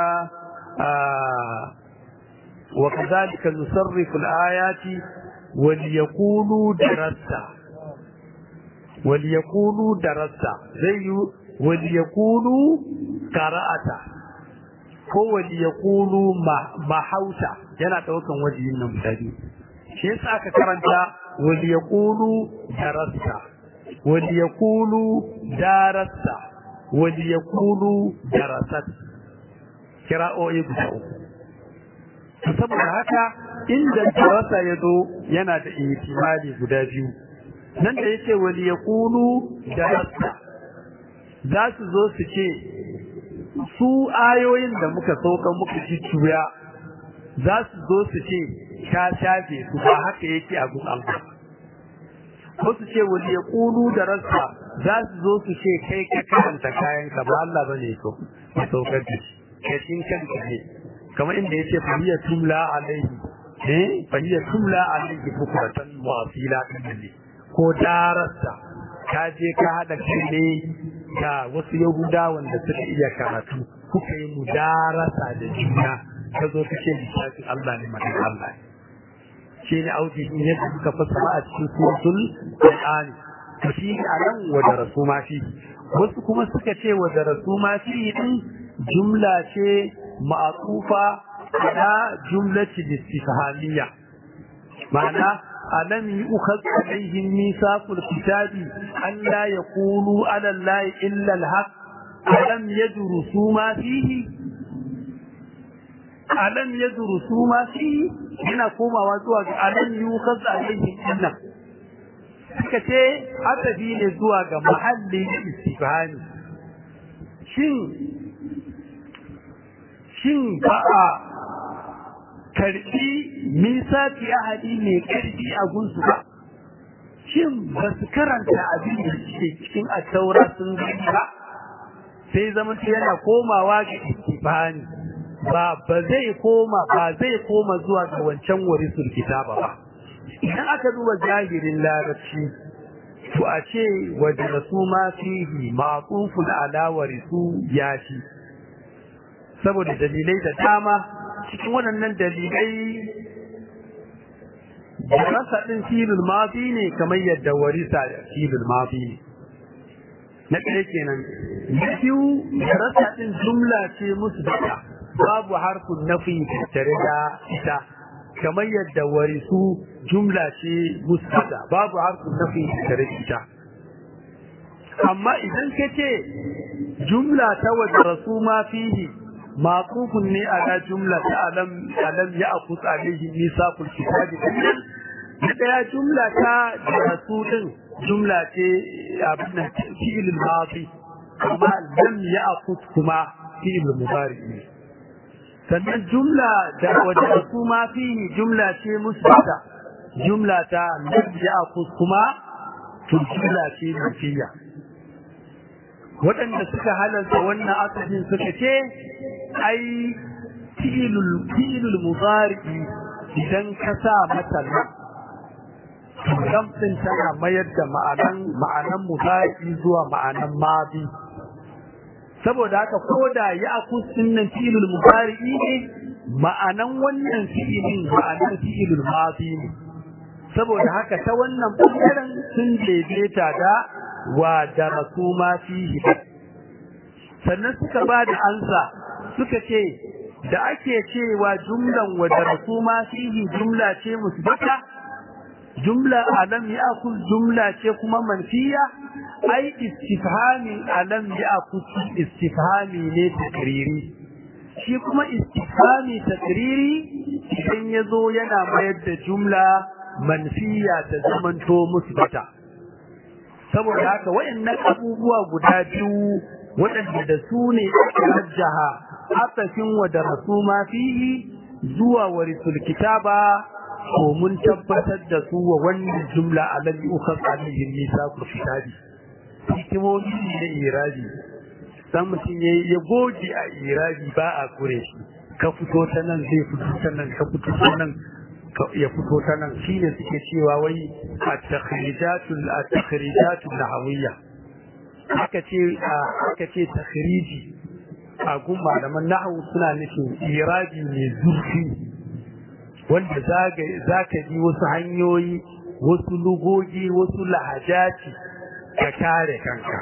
wa kadhalika nusarrifu al-ayati wal yaqulu darasta wal yaqulu darasta zai yi wal yaqulu qara'ata ko wal yaqulu mahauta yana daukan wajihin nan mutane shi yasa aka karanta wal yaqulu darasta wal yaqulu darasta wal yaqulu darasat kira'o'i guda uku saboda haka inda darasa ya zo yana da ihtimali guda biyu nan da yake wal yaqulu darasta za su zo su ce su ayoyin da muka sauka muka ji tuya za su zo su ce ka shafe su ba haka yake a gun Allah ko su ce wani ya kulu da rasa za su zo su ce kai ka karanta kayan ka ba Allah bane so ya saukar da shi kai shin kanka ne kamar inda yace fahiya tumla alaihi eh fahiya tumla alaihi bukratan wa asila ne ko darasa ka je ka hada kai ne da wasu yahuda wanda suka iya karatu kuka yi mudarasa da juna ka zo kace littafin Allah ne magana Allah shi ne auki in yadda suka fassara a cikin suratul Qur'ani to shi a nan wa da rasuma fi wasu kuma suka ce wa da rasuma fi din jumla ce ma'atufa ala jumlati istifhamiyya ma'ana ألم يؤخذ عليهم ميثاق الكتاب أن لا يقولوا على الله إلا الحق ألم يدرسوا ما فيه ألم يدرسوا ما فيه هنا كما وزوج ألم يؤخذ عليهم إلا suka ce atafi ne zuwa ga mahallin istifhami shin shin ba a karɓi misaki ahadi mai ƙarfi a gunsu ba shin ba su karanta abin da ke cikin attaura sun gani ba sai zama yana komawa ga istibani ba ba zai koma ba zai koma zuwa ga wancan warisul kitaba ba idan aka duba zahirin larabci to a ce wajen su ma fihi ma'qufun ala warisu yashi saboda dalilai da dama cikin waɗannan dalilai rasa ɗin filin mafi ne kamar yadda warisa filin mafi ne na ɗaya kenan na biyu rasa ɗin jumla ce musu daga babu harfin nafi tattare da ita kamar yadda warisu jumla ce musu daga babu harfin nafi tattare da ita amma idan ka ce jumla ta wajen rasu ma fihi معطوف ne على جملة ألم ألم يأخذ عليه ميثاق الكتاب na ɗaya jumla ta rasu ɗin jumla ce abin fi'il al-madi amma lam ya'khud kuma fi'il mudari ne sannan jumla da wajen rasu ma fi jumla ce musbata jumla ta lam ya'khud kuma to jumla ce nafiya waɗanda suka halarta wannan asalin suka ce ai fi'ilul fi'ilul mudari idan ka sa mata lam din tana mayar da ma'anan ma'anan mudari zuwa ma'anan madi saboda haka koda ya akus nan fi'ilul mudari ne ma'anan wannan fi'ilin ma'anan fi'ilul madi ne saboda haka ta wannan bangaren sun daidaita da wa da rasuma fihi sannan suka ba da ansa suka ce da ake cewa jumlan wa da rasuma fihi jumla ce musbata jumla alam ya'kul jumla ce kuma manfiya ai istifhami alam ya'kul istifhami ne takriri shi kuma istifhami takriri idan yazo yana mayar da jumla manfiya ta zamanto musbata saboda haka wayannan abubuwa guda biyu waɗanda da su ne aka rajjaha atafin wa da rasuma fihi zuwa warisul kitaba ko mun tabbatar da su wa wannan jumla alladhi ukhas alayhi misaqul kitabi hikimomi da irabi dan mutum ya goge a irabi ba a kure shi ka fito ta nan zai fito ta nan ka fito ta nan ya fito ta nan shine suke cewa wai at-takhrijatul at-takhrijatul nahawiyya aka ce aka ce takhriji a gun malaman nahwu suna nufin irabi mai zurfi wanda zaka ji wasu hanyoyi wasu lugogi wasu lahajaci ka kare kanka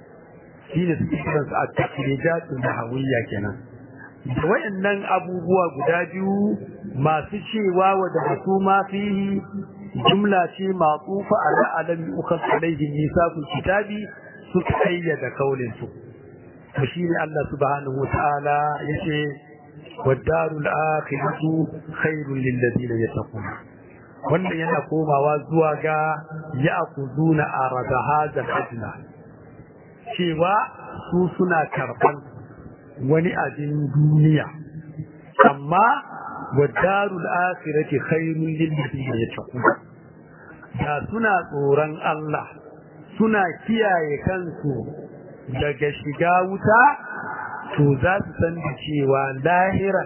shine suke kiransu at-takhrijatul nahawiyya kenan da wayannan abubuwa guda biyu masu cewa wa da masu ma fihi jumla ce maqufa ala alami ukhas alayhi misaqul kitabi suka ayyada kaulin su to shine Allah subhanahu wataala yace wadarul akhiratu khairul lil ladina yattaqun wannan yana komawa zuwa ga ya'khuduna arada hadha al cewa su suna karban wani abin duniya amma wadarul akhirati khairul lil ladina yattaqun da suna tsoron Allah suna kiyaye kansu daga shiga wuta to za su san da cewa lahira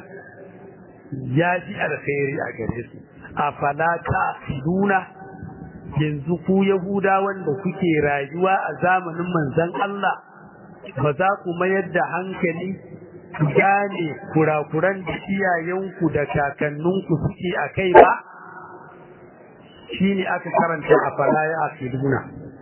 ya fi alkhairi a gare su afala ta'qiluna yanzu ku yahuda wanda kuke rayuwa a zamanin manzon Allah ba za ku mayar da hankali ku gane kurakuran da iyayenku da kakanninku suke a kai ba shi ne aka karanta a falaya a filuna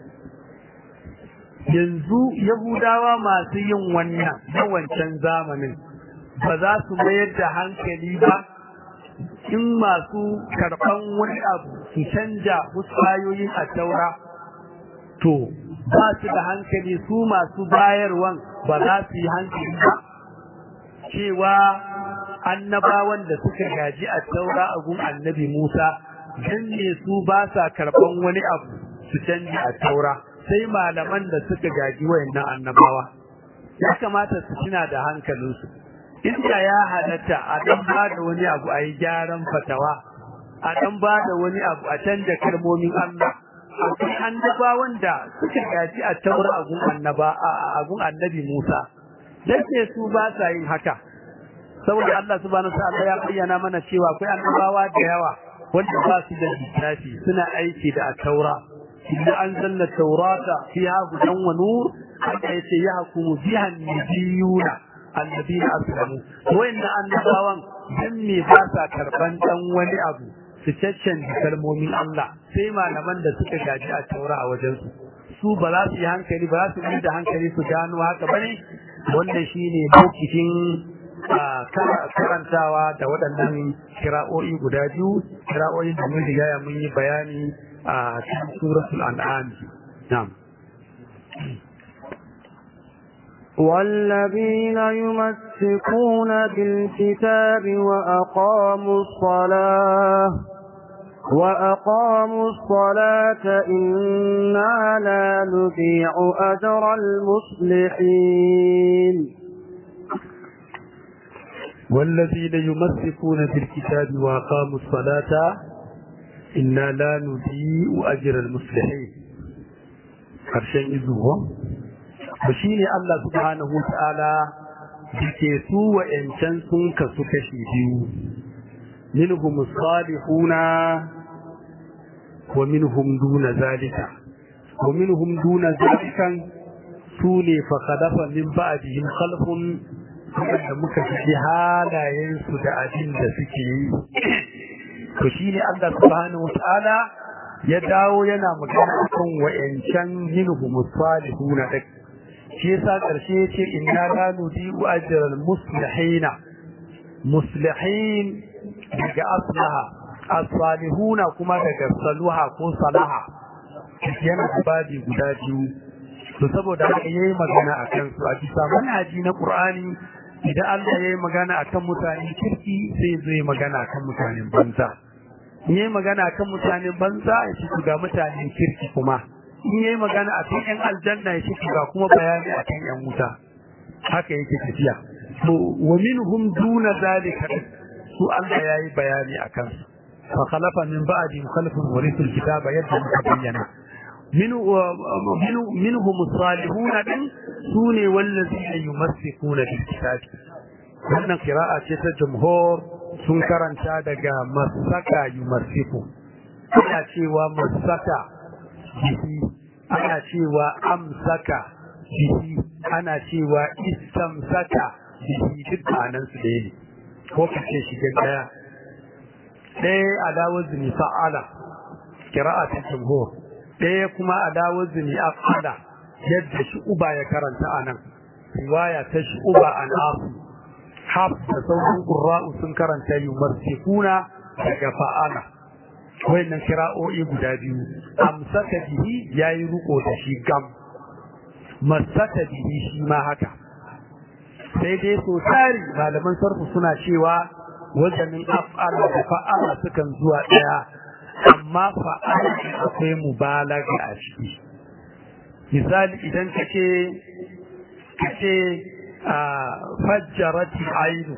yanzu yahudawa masu yin wannan na wancan zamanin ba za su mayar da hankali ba in masu karɓan wani abu su canja wasu ayoyin a taura to ba su da hankali su masu bayarwan ba za su yi hankali ba cewa annabawan da suka gaji a taura a gun annabi Musa dan ne su ba sa karban wani abu su canji a taura sai malaman da suka gaji wayannan annabawa ya kamata su tuna da hankalinsu inda ya halatta a dan ba da wani abu a yi gyaran fatawa a dan ba da wani abu a canja kalmomin Allah akwai annaba wanda suka gaji a taura agun annaba a agun annabi Musa dace su ba sa yin haka saboda Allah subhanahu wa ta'ala ya bayyana mana cewa akwai annabawa da yawa wanda ba su da littafi suna aiki da taura inna anzalna tawrata fiha hudan wa nur haka yace ya hukumu biha nabiyuna alladina aslamu wayanna annabawan dan me ba sa karban dan wani abu su caccanta kalmomin Allah sai malaman da suka gaji a taura a wajen su su ba za su yi hankali ba za su yi da hankali su gano haka bane wannan shine lokacin karantawa da waɗannan kira'o'i guda biyu kira'o'i da mun riga mun yi bayani a cikin suratul an'am na'am والذين يمسكون بالكتاب وأقاموا الصلاة وأقاموا الصلاة إنا لا نضيع أجر المصلحين والذين يمسكون بالكتاب وأقاموا الصلاة إنا لا نضيع أجر المصلحين harshen izuwa ba shi ne Allah subhanahu wa ta'ala da ke su wa'yancan sun kasu kashi biyu minhum salihuna wa minhum duna zalika wa minhum duna zalikan su ne fa khalafa min ba'dihim khalfun da muka fi halayensu da abin da suke yi to shine Allah subhanahu wa ta'ala ya dawo yana magana akan wa'yancan minhum salihuna da shi yasa karshe yace inna la nudi'u ajral muslihina muslihin daga aslaha as-salihuna kuma daga saluha ko salaha yana babi guda biyu to saboda haka yayi magana akan su a bisa manhaji na Qur'ani idan Allah yayi magana akan mutanen kirki sai zai magana akan mutanen banza in yayi magana akan mutanen banza ya ci ga mutanen kirki kuma in yayi magana akan yan aljanna ya ci ga kuma bayani akan yan wuta haka yake tafiya to wa minhum duna zalika su Allah yayi bayani akan su fa khalafa min ba'di khalfun warithul kitaba yadda muka bayyana منهم الصالحون din sune wallazina yumassikuna bil kitab wannan qira'a ce ta jumhur sun karanta daga masaka yumassiku ana cewa masaka bihi ana cewa amsaka bihi ana cewa istamsaka bihi duk anan su ɗaya ne ko kace shi ɗaya ɗaya alawar zini fa'ala qira'a ta jumhur ɗaya kuma a dawo zini a fada yadda shi uba ya karanta a nan riwaya ta shi uba an asu haf da sauran ƙurra'u sun karanta yi marsikuna daga fa'ala wayannan kira'o'i guda biyu amsaka bihi ya yi riko da shi gam masaka bihi shi ma haka sai dai so tari malaman sarfu suna cewa wajanin af'ala da fa'ala sukan zuwa ɗaya amma fa'ala akwai mubalaga a ciki misali idan kace kace a fajjarati ainu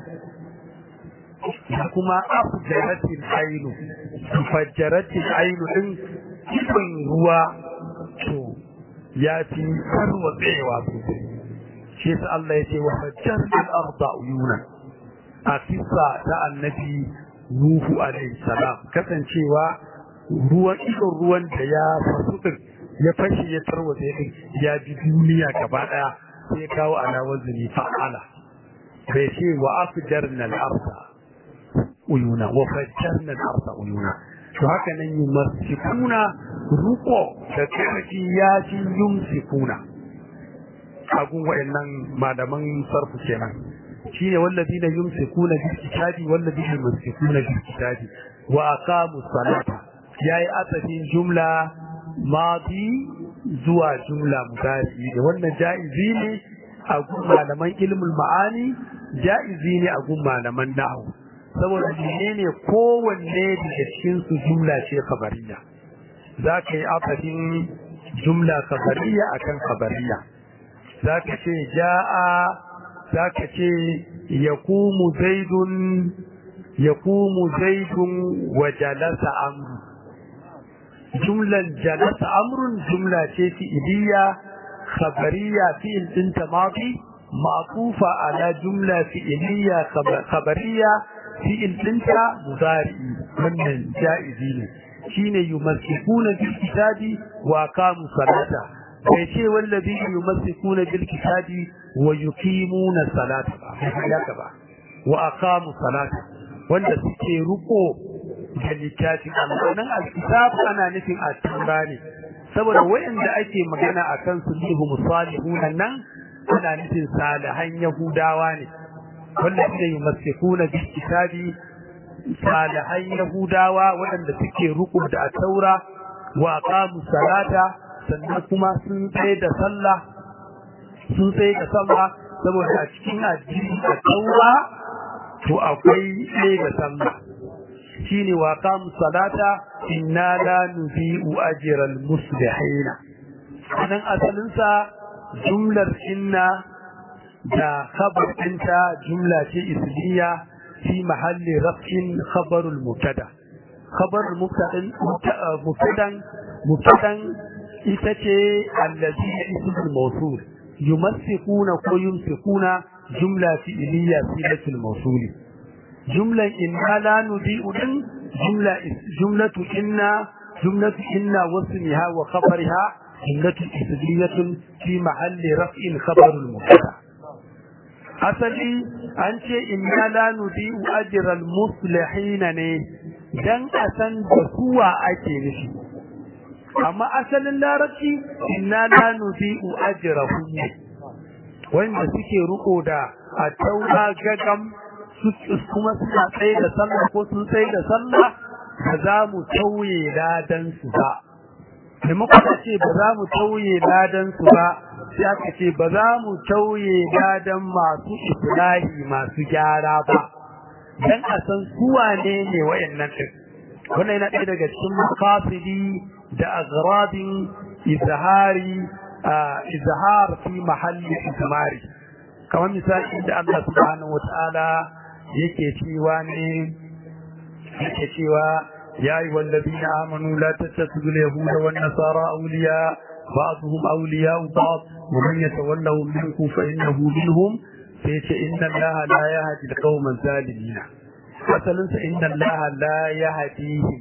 kuma afjarati ainu fajjarati ainu din cikin ruwa to ya fi tarwatsewa sosai shi yasa Allah ya ce wa fajjarati al-arda uyuna a kisa ta annabi Nuhu alaihi salam kasancewa ruwan idon ruwan da ya fasu din ya fashe ya tarwatsa din ya ji duniya gaba daya sai ya kawo ala wazni fa'ala bai ce wa afjarna al-arda uyuna wa fajjarna al-arda uyuna to haka nan yi masikuna ruko da karfi ya ji yumsikuna agun wa'annan malaman sarfu kenan shine wallazina yumsikuna bil kitabi wallazina yumsikuna bil kitabi wa aqamu salata yayi asafin jumla madi zuwa jumla mudari da wannan jaizi ne a gun malaman ilmul ma'ani jaizi ne a gun malaman nahwu saboda menene kowanne daga cikin su jumla ce khabariya za ka yi asafin jumla khabariya akan khabariya za ka ce ja'a za ka ce yaqumu zaidun yaqumu zaidun wa jalasa amru jumlan jalasa amrun jumla ce fi'iliya khabariya fi'il din tamadi ma'tufa ala jumla fi'iliya khabariya fi'il dinta mudari wannan jaizi ne shine yumassikuna bil kitabi wa aqamu salata bai ce wallazi yumassikuna bil kitabi wa yuqimuna salata ba ba wa aqamu salata wanda suke ruko da littafin Allah nan alkitab ana nufin at-taura ne saboda wayanda ake magana akan su lihu musalihun nan ana nufin salihan yahudawa ne wanda suke yumassikuna bil kitabi salihan yahudawa waɗanda suke ruku da taura wa aqamu salata sannan kuma sun tsaye da sallah sun tsaye da sallah saboda a cikin addini a taura to akwai tsaye da sallah shine wa aqamu salata inna la nubi'u ajral muslihina anan asalin sa jumlar inna da khabar ɗinta jumla ce isliya في محل رفع خبر المبتدا خبر المبتدا مبتدا مبتدا itace allazi ism al-mawsul yumassikuna ko yumsikuna jumla fi'liya silatul mawsul jumlan inna la nudi'u din jumla jumlatu inna jumlatu inna wasmiha wa khabariha jumlatu ismiyatun fi mahalli raf'in khabar al-mubtada asali an ce inna la nudi'u ajral muslihin ne dan a san da suwa ake nufi amma asalin larabci inna la nudi'u ajrahum wanda suke ruko da a taura gagam kuma suna tsaye da sallah ko sun tsaye da sallah ba za mu tauye ladan su ba maimakon a ce ba za mu tauye ladan su ba sai aka ce ba za mu tauye ladan masu islahi masu gyara ba dan a san su wane ne wayannan din wannan yana ɗaya daga cikin maqasidi da agradin izhari izhar fi mahalli izmari kamar misali da Allah subhanahu wataala yake cewa ne yake cewa يا أيها الذين آمنوا لا تتخذوا اليهود والنصارى أولياء بعضهم أولياء بعض ومن يتولهم منكم فإنه منهم فيش إن الله لا يهدي القوم الظالمين مثلا إن الله لا يهديهم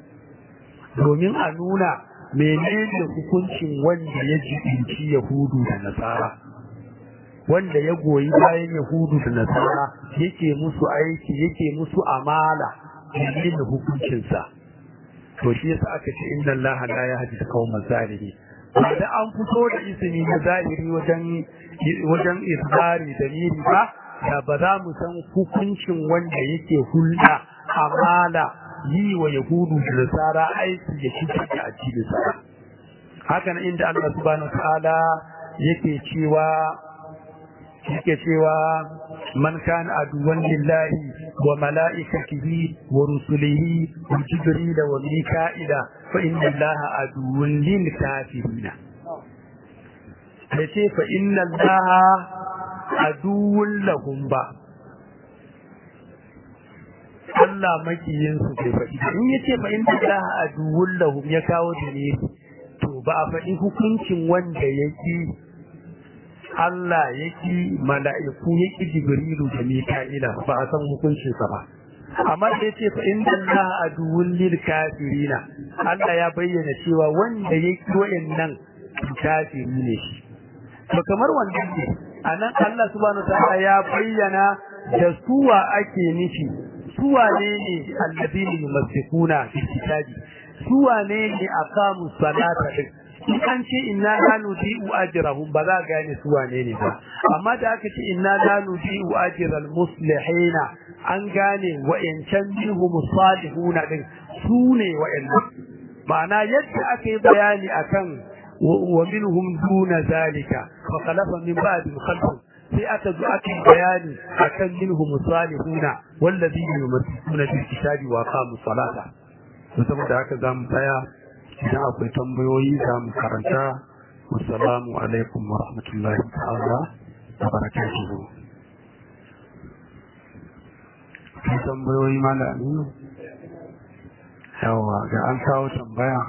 domin a nuna menene hukuncin wanda ya jibinci Yahudu da Nasara wanda ya goyi bayan Yahudu da Nasara yake musu aiki yake musu amala menene hukuncinsa to shi yasa aka ce inna allaha la yahdi al-qawma zalimin da an fito da ismi na zahiri wajen wajen isbari da niri ba da ba za mu san hukuncin wanda yake hulɗa amala yi wa yahudu da nasara aiki ya cutar da addinin sa haka nan inda Allah subhanahu wa ta'ala yake cewa yake cewa man kana aduwan lillahi wa mala'ikatihi wa rusulihi wa jibril wa mika'ila fa inna allaha aduwwun lil kafirin yace fa inna allaha aduwwun lahum ba Allah makiyin su bai faɗi in yace fa inna allaha aduwwun lahum ya kawo dalili to ba a faɗi hukuncin wanda yake Allah yake mala'iku yake Jibrilu da Mika'ila ba a san hukuncin sa ba amma da yace fa inna Allah aduwwul lil kafirina Allah ya bayyana cewa wanda yake wayannan kafiri ne shi to kamar wanda ne anan Allah subhanahu ta'ala ya bayyana da suwa ake nufi suwa ne ne alladini yumassikuna fi kitabi suwa ne ne aqamu salata din in an ce inna la nudi'u ajrahum ba za gane su wane ne ba amma da aka ce inna la nudi'u ajral muslihina an gane wa'ancan minhum salihuna din su ne wa'annan ma'ana yadda aka yi bayani akan wa minhum duna zalika fa khalafa min ba'di khalfun sai aka zo aka yi bayani akan minhum salihuna wallazina yumassuna bil kitabi wa qamu salata saboda haka zamu tsaya idan akwai tambayoyi za mu karanta wassalamu alaikum wa rahmatullahi ta'ala wa barakatuhu tambayoyi malami yawa ga an kawo tambaya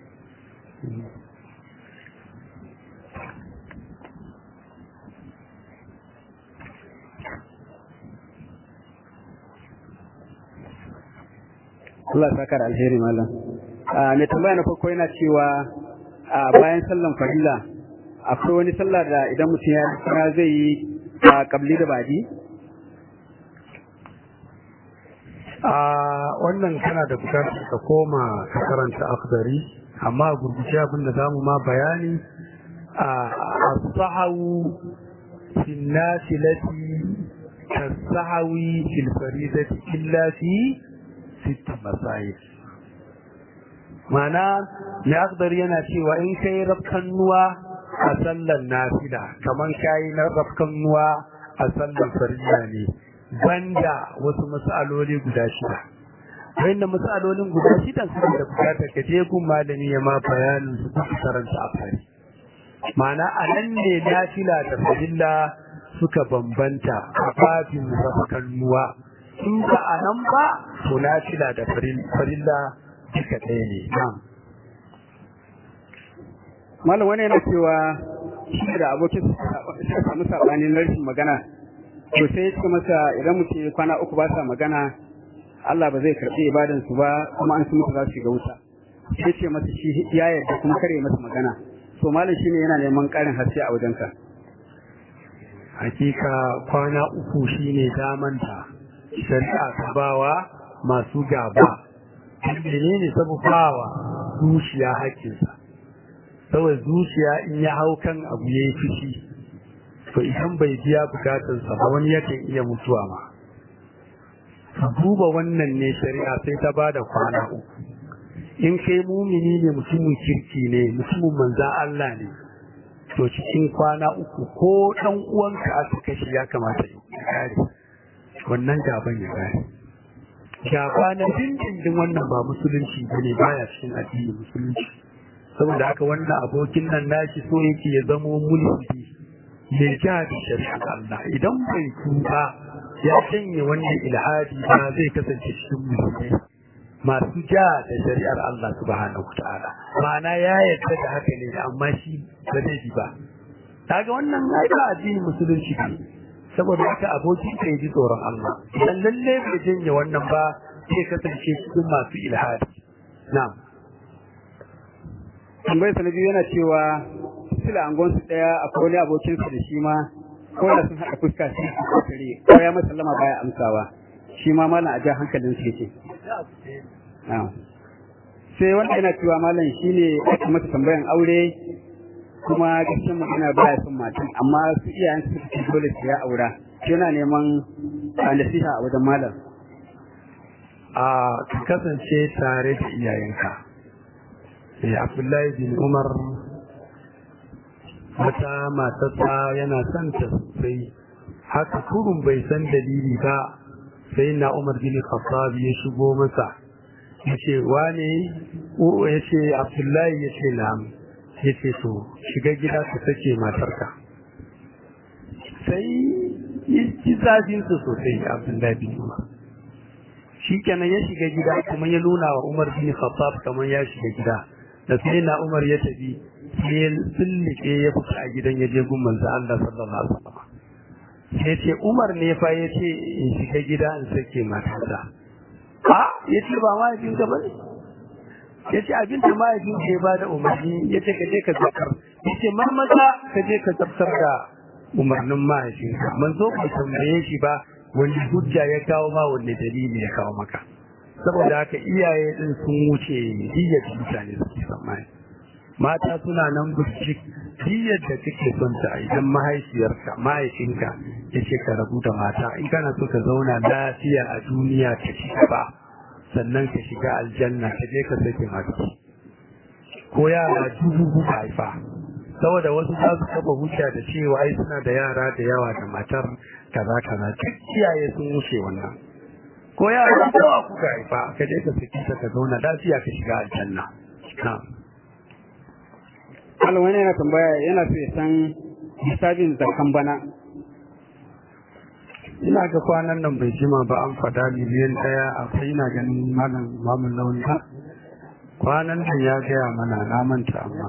Allah saka da alheri malam. Mai tambaya na farko yana cewa a bayan sallan farilla akwai wani sallah da idan mutum ya kira zai yi a kabli da badi? a wannan kana da bukatar ka koma ka karanta akhdari amma gurguje abin da zamu ma bayani a as-sahawu fi nafilati kas-sahawi fil faridati illa fi sitt masayil mana mai akhdar yana cewa in kai rafkannuwa a sallar nafila kaman kai na rafkannuwa a sallar farilla ne banda wasu matsaloli guda shida wanda matsalolin guda shida suna da bukatar ka je gun malami ya ma bayanin su ku karanta a fari ma'ana a nan ne nafila da farilla suka bambanta a babin rafkannuwa in ba a nan ba to nafila da farilla duka ɗaya ne na'am Malam wani yana cewa shi da abokin suka samu sabanin rashin magana to sai ya ce masa idan mutum ya kwana uku ba sa magana Allah ba zai karɓi ibadan su ba kuma an sun mutu za su shiga wuta sai ce masa shi ya yarda kuma kare masa magana to malam shine yana neman ƙarin haske a wajenka hakika kwana uku shine damanta shari'a ta bawa masu gaba menene sabubawa zuciya hakkinsa saboda zuciya in ya hau kan abu ya yi fushi to idan bai biya bukatarsa ba wani yakan iya mutuwa ma duba wannan ne shari'a sai ta ba da kwana uku in kai mumini ne mutumin kirki ne mutumin manzan Allah ne to cikin kwana uku ko dan uwanka aka kashe ya kamata ya kare wannan gaban ya kare gaba na dindindin wannan ba musulunci bane baya cikin addinin musulunci saboda haka wannan abokin nan nashi so yake ya zamo mulki mai ja da shari'ar Allah idan bai tuba ya sanya wannan ilhadi ba zai kasance cikin musulmai masu ja da shari'ar Allah subhanahu ta'ala ma'ana ya yarda da haka ne amma shi ba zai bi ba kaga wannan ai ba addinin musulunci ne saboda haka abokin ka ji tsoron Allah idan lalle bai janye wannan ba zai kasance cikin masu ilhadi na'am tambayar sa na biyu yana cewa sila angon su daya akwai wani abokin sa da shi ma ko da sun haɗa fuska shi su kokare ko ya masa lama baya amsawa shi ma malam a ja hankalin su yake sai wanda yana cewa malam shine aka masa tambayan aure kuma gaskiyar magana baya son matan amma su iyayen su suke dole su ya aura yana neman nasiha a wajen malam a ka kasance tare da iyayenka sai abdullahi bin umar wata matarsa yana son ta sosai haka kurun bai san dalili ba sai na umar bin khattab ya shigo masa ya ce wane ya ce abdullahi ya ce na'am ya ce to shiga gida ka sake matarka sai ya ci zafinsa sosai abdullahi bin umar shi kenan ya shiga gida kuma ya nuna wa umar bin khattab kamar ya shiga gida da sai na umar ya tafi sai ya tsullike ya fita a gidan ya je gun manzo Allah sallallahu alaihi wasallam sai ce umar ne fa ya ce in shiga gida in sake matata a ya ce ba mahaifin ka bane ya ce abin da mahaifin ka ya bada umarni ya ce ka je ka zakar ya ce marmaza ka je ka tsaftar da umarnin mahaifinka manzo bai tambaye shi ba wani hujja ya kawo ma wani dalili ya kawo maka saboda haka iyaye din sun wuce diyyar da mutane suke tsammani mata suna nan burjik diyyar da kake son ta idan mahaifiyarka mahaifinka ya ce ka rabu da mata in kana so ka zauna lafiya a duniya ka ci gaba sannan ka shiga aljanna ka je ka sake mata ko yara dubu kuka haifa saboda wasu za su taba hujja da cewa ai suna da yara da yawa da matar kaza kaza duk iyaye sun wuce wannan ko yara da yawa kuka haifa ka je ka saki ta ka zauna lafiya ka shiga aljanna na'am Allah wani yana tambaya yana so ya san hisabin zakan bana ina ga kwanan nan bai jima ba an fada miliyan ɗaya akwai ina ganin malam mamun launi ba kwanan nan ya gaya mana na manta amma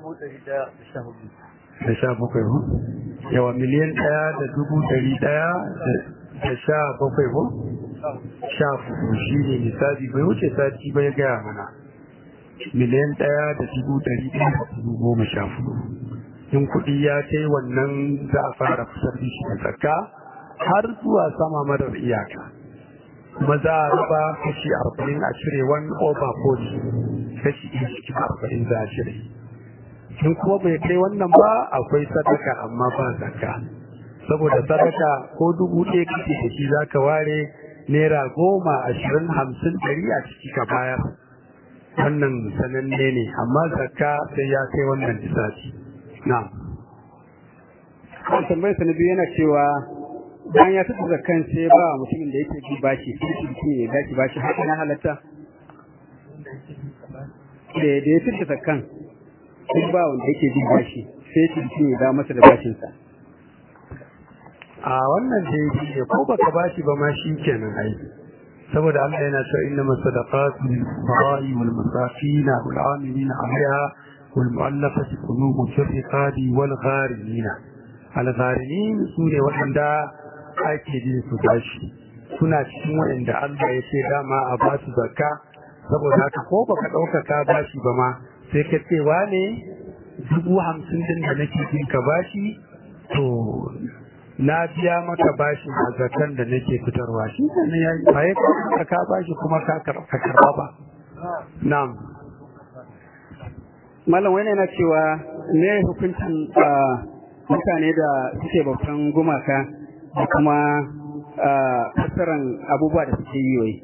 da sha bakwai ko yawa miliyan ɗaya da dubu ɗari ɗaya da sha bakwai ko sha fuku shi ne misali bai wuce sati bai gaya mana miliyan ɗaya da dubu ɗari ɗaya da dubu goma sha fuku in kuɗi ya kai wannan za a fara fitar da shi da zakka har zuwa sama madar iyaka kuma za a raba kashi arba'in a cire one over forty kashi ɗaya cikin arba'in za a cire in kuma bai kai wannan ba akwai sadaka amma ba zakka saboda sadaka ko dubu ɗaya kake da shi za ka ware naira goma ashirin hamsin ɗari a ciki ka bayar wannan sananne ne amma zakka sai ya kai wannan lissafi na kan tambayar sa na biyu yana cewa bayan ya taɓa zakkan sai ba mutumin da yake bi bashi sai shi mutum ya bashi bashi haka na halatta da da ya taɓa zakkan sai ba wanda yake bi bashi sai shi mutum ya da masa da bashinsa a wannan da yake ne ko baka bashi ba ma shi kenan ai saboda Allah yana cewa inna masadaqatu lil fuqara'i wal masakin wal 'amilina 'alayha wal mu'allafati qulubuhum fi riqabi wal gharimina al gharimin sune wanda ake jin su bashi suna cikin wanda Allah ya ce dama a ba su zakka saboda haka ko baka dauka ka bashi ba ma sai ka ce wane dubu hamsin din da nake jin ka bashi to na biya maka bashi a zakan da nake fitarwa shi ne ya ba ya ka ka bashi kuma ka karba ba na'am malam wani yana cewa ne hukuncin mutane da suke bautan gumaka da kuma fassaran abubuwa da suke yi wai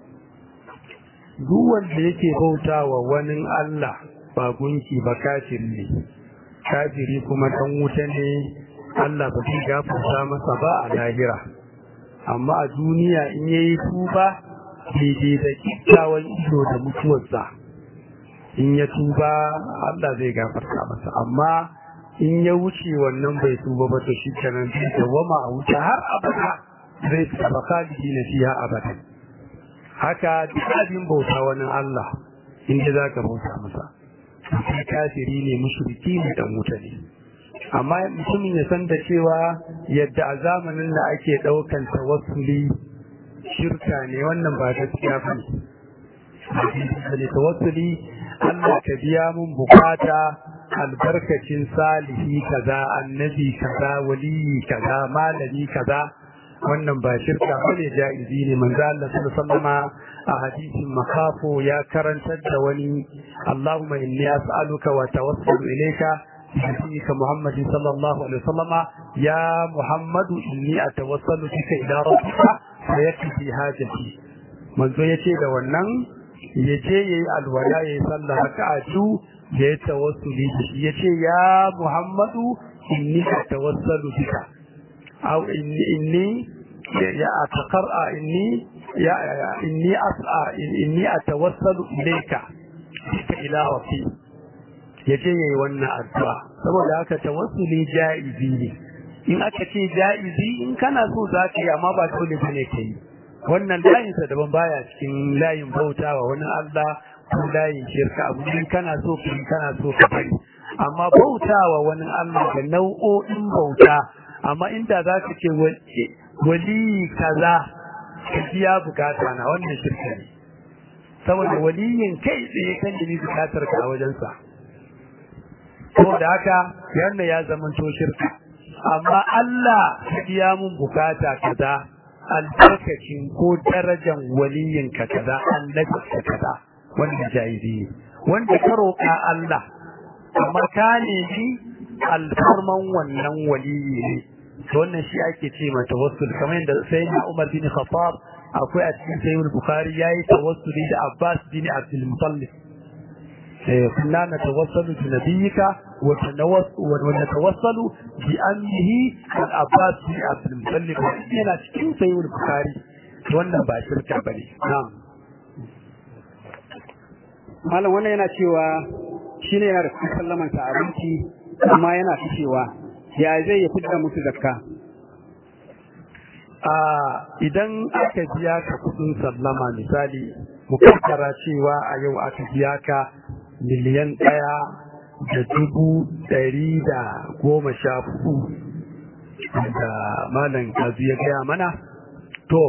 duk wanda yake bautawa wani Allah ba gunki ba kafiri ne kafiri kuma dan wuta ne Allah ba zai gafarta masa ba a lahira amma a duniya in yayi tuba daidai da kyakkyawan ido da mutuwarsa in ya tuba Allah zai gafarta masa amma in ya wuce wannan bai tuba ba to shikenan zai dawama a wuta har abada zai tsaba khalidi na fiha abada haka duk abin bauta wani Allah inda zaka bauta masa sai kafiri ne mushriki ne dan wuta ne amma mutumin ya san da cewa yadda a zamanin da ake ɗaukan tawassuli shirka ne wannan ba gaskiya ba ne tawassuli Allah ka biya mun bukata albarkacin salihi kaza annabi kaza waliyi kaza malami kaza wannan ba shirka bane jaizi ne manzo Allah sallallahu alaihi a hadisin makafo ya karantar da wani Allahumma inni as'aluka wa tawassalu ilayka بحديث محمد صلى الله عليه وسلم يا محمد إني أتوصل بك إلى ربك فيكفي حاجتي manzo ya ce da wannan ya je ya yi alwala ya yi sallah haka a cu da ya tawassuli da shi ya ce ya muhammadu inni a tawassalu bika au inni ya ataqar'a inni ya inni as'a inni atawassalu ilayka bika ila rabbi ya je yayi wannan addu'a saboda haka tawassuli jaizi ne in aka ce jaizi in kana so za ka yi amma ba dole bane ka yi wannan layin sa daban baya cikin layin bautawa wani Allah ko layin shirka abu in kana so ka yi kana so ka bari amma bautawa wani Allah da nau'o'in bauta amma inda za ka ce wali kaza ka biya bukata na wannan shirka ne saboda waliyin kai tsaye kan da bukatar ka a wajensa saboda haka yanda ya zamanto shirka amma Allah ya biya mun bukata kaza albarkacin ko darajan waliyin ka kaza annabi ka kaza wanda jaizi ne wanda ka roƙa Allah amma ka nemi alfarman wannan waliyi ne wannan shi ake ce ma tawassul kamar yadda sayyidina Umar bin Khattab akwai a cikin sayyid Bukhari yayi tawassuli da Abbas bin Abdul Muttalib كنا نتوصل بنبيك ونتوصل بأمه الأباس بن عبد المطلب وإننا cikin sayi البخاري wannan ba shirka bane na'am malam wannan yana cewa shine yana da cikin sallaman sa abinci amma yana ficewa ya zai ya fitar musu zakka a idan aka biya ka kudin sallama misali mukaddara cewa a yau aka biya ka miliyan ɗaya da dubu ɗari da goma sha hudu da malam kazu ya gaya mana to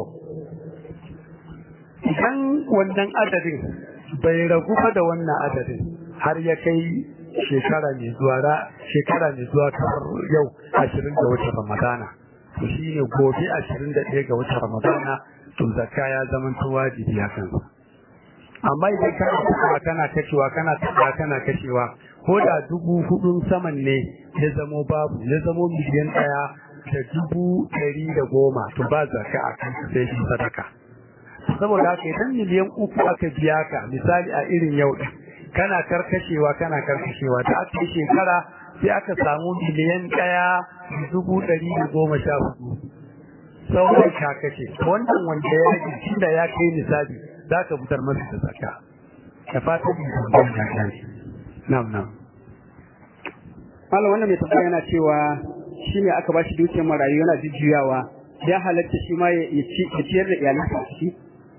idan wannan adadin bai ragu fa da wannan adadin har ya kai shekara mai zuwa shekara mai zuwa kamar yau ashirin ga watan ramadana to shi ne gobe ashirin da ɗaya ga watan ramadana to zakka ya zama ta wajibi a kansa amma idan kana kashewa kana kashewa kana taɓa kana kashewa ko da dubu hudun saman ne ya zamo babu ya zamo miliyan ɗaya da dubu ɗari da goma to ba zakka a kan sai shi sadaka saboda haka idan miliyan uku aka biya ka misali a irin yau ɗin kana karkashewa kana karkashewa da aka yi shekara sai aka samu miliyan ɗaya da dubu ɗari da goma sha hudu sauran ka kashe wannan wanda ya rage shi da ya kai misali za ka fitar masa da zaka da fatan da tambayar da kan na'am na'am malam wannan mai tambaya yana cewa shi ne aka bashi dukiyar marayu yana jujjuyawa ya halatta shi ma ya ciyar da iyalansa a ciki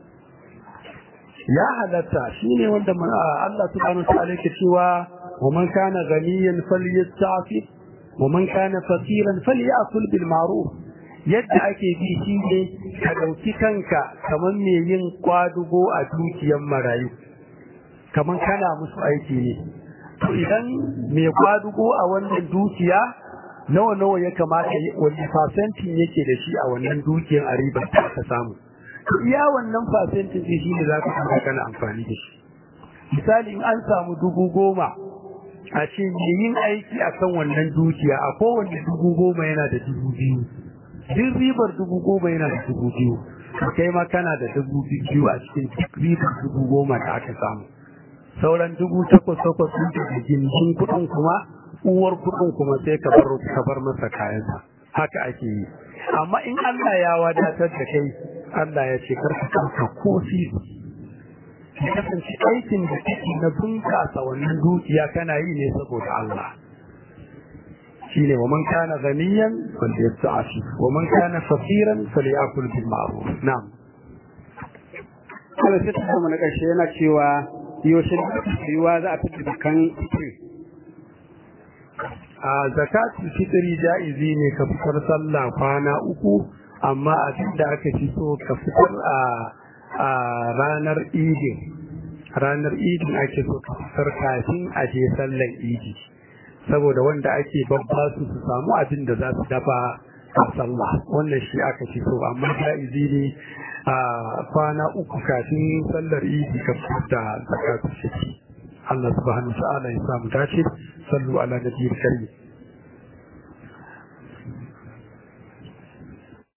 ya halatta shine wanda Allah subhanahu wa ta'ala yake cewa wa man kana ghaniyan falyasta'fif wa man kana faqiran falyakul bil ma'ruf yadda ake bi shine ka dauki kanka kaman me yin kwadugo a dukiyar marayu kaman kana musu aiki ne to idan me kwadugo a wannan dukiya nawa nawa ya kamata wani fasentin yake da shi a wannan dukiyar a ribar ta samu iya wannan fasentin shi ne za ka kuma kana amfani da shi misali in an samu dubu goma a ce yin aiki a kan wannan dukiya a kowane dubu goma yana da dubu biyu duk ribar dubu goma yana da dubu biyu kai ma kana da dubu biyu a cikin duk ribar dubu goma da aka samu sauran dubu takwas takwas sun da gindin kuɗin kuma uwar kuɗin kuma sai ka bar ka bar masa kayansa haka ake yi amma in Allah ya wadatar da kai Allah ya ce karka kanka ko sisi ya kasance aikin da kake na bunƙasa wannan dukiya kana yi ne saboda Allah shine wa man kana ghaniyan falyasta'fi wa man kana faqiran falyakul bil ma'ruf na'am Allah sai ta kuma na ƙarshe yana cewa yaushe yiwa za a fitar kan fitri a zakatul fitri jaizi ne ka fitar sallah kwana uku amma abin da aka fi so ka fitar a a ranar idin ranar idin ake so ka fitar kafin a je sallan idi saboda wanda ake babba su su samu abin da za su dafa a sallah wannan shi aka fi so amma jaizi ne a kwana uku kafin sallar idi ka fitar da zakatul fitri Allah subhanahu wa ta'ala ya samu dace sallu ala nabiyil karim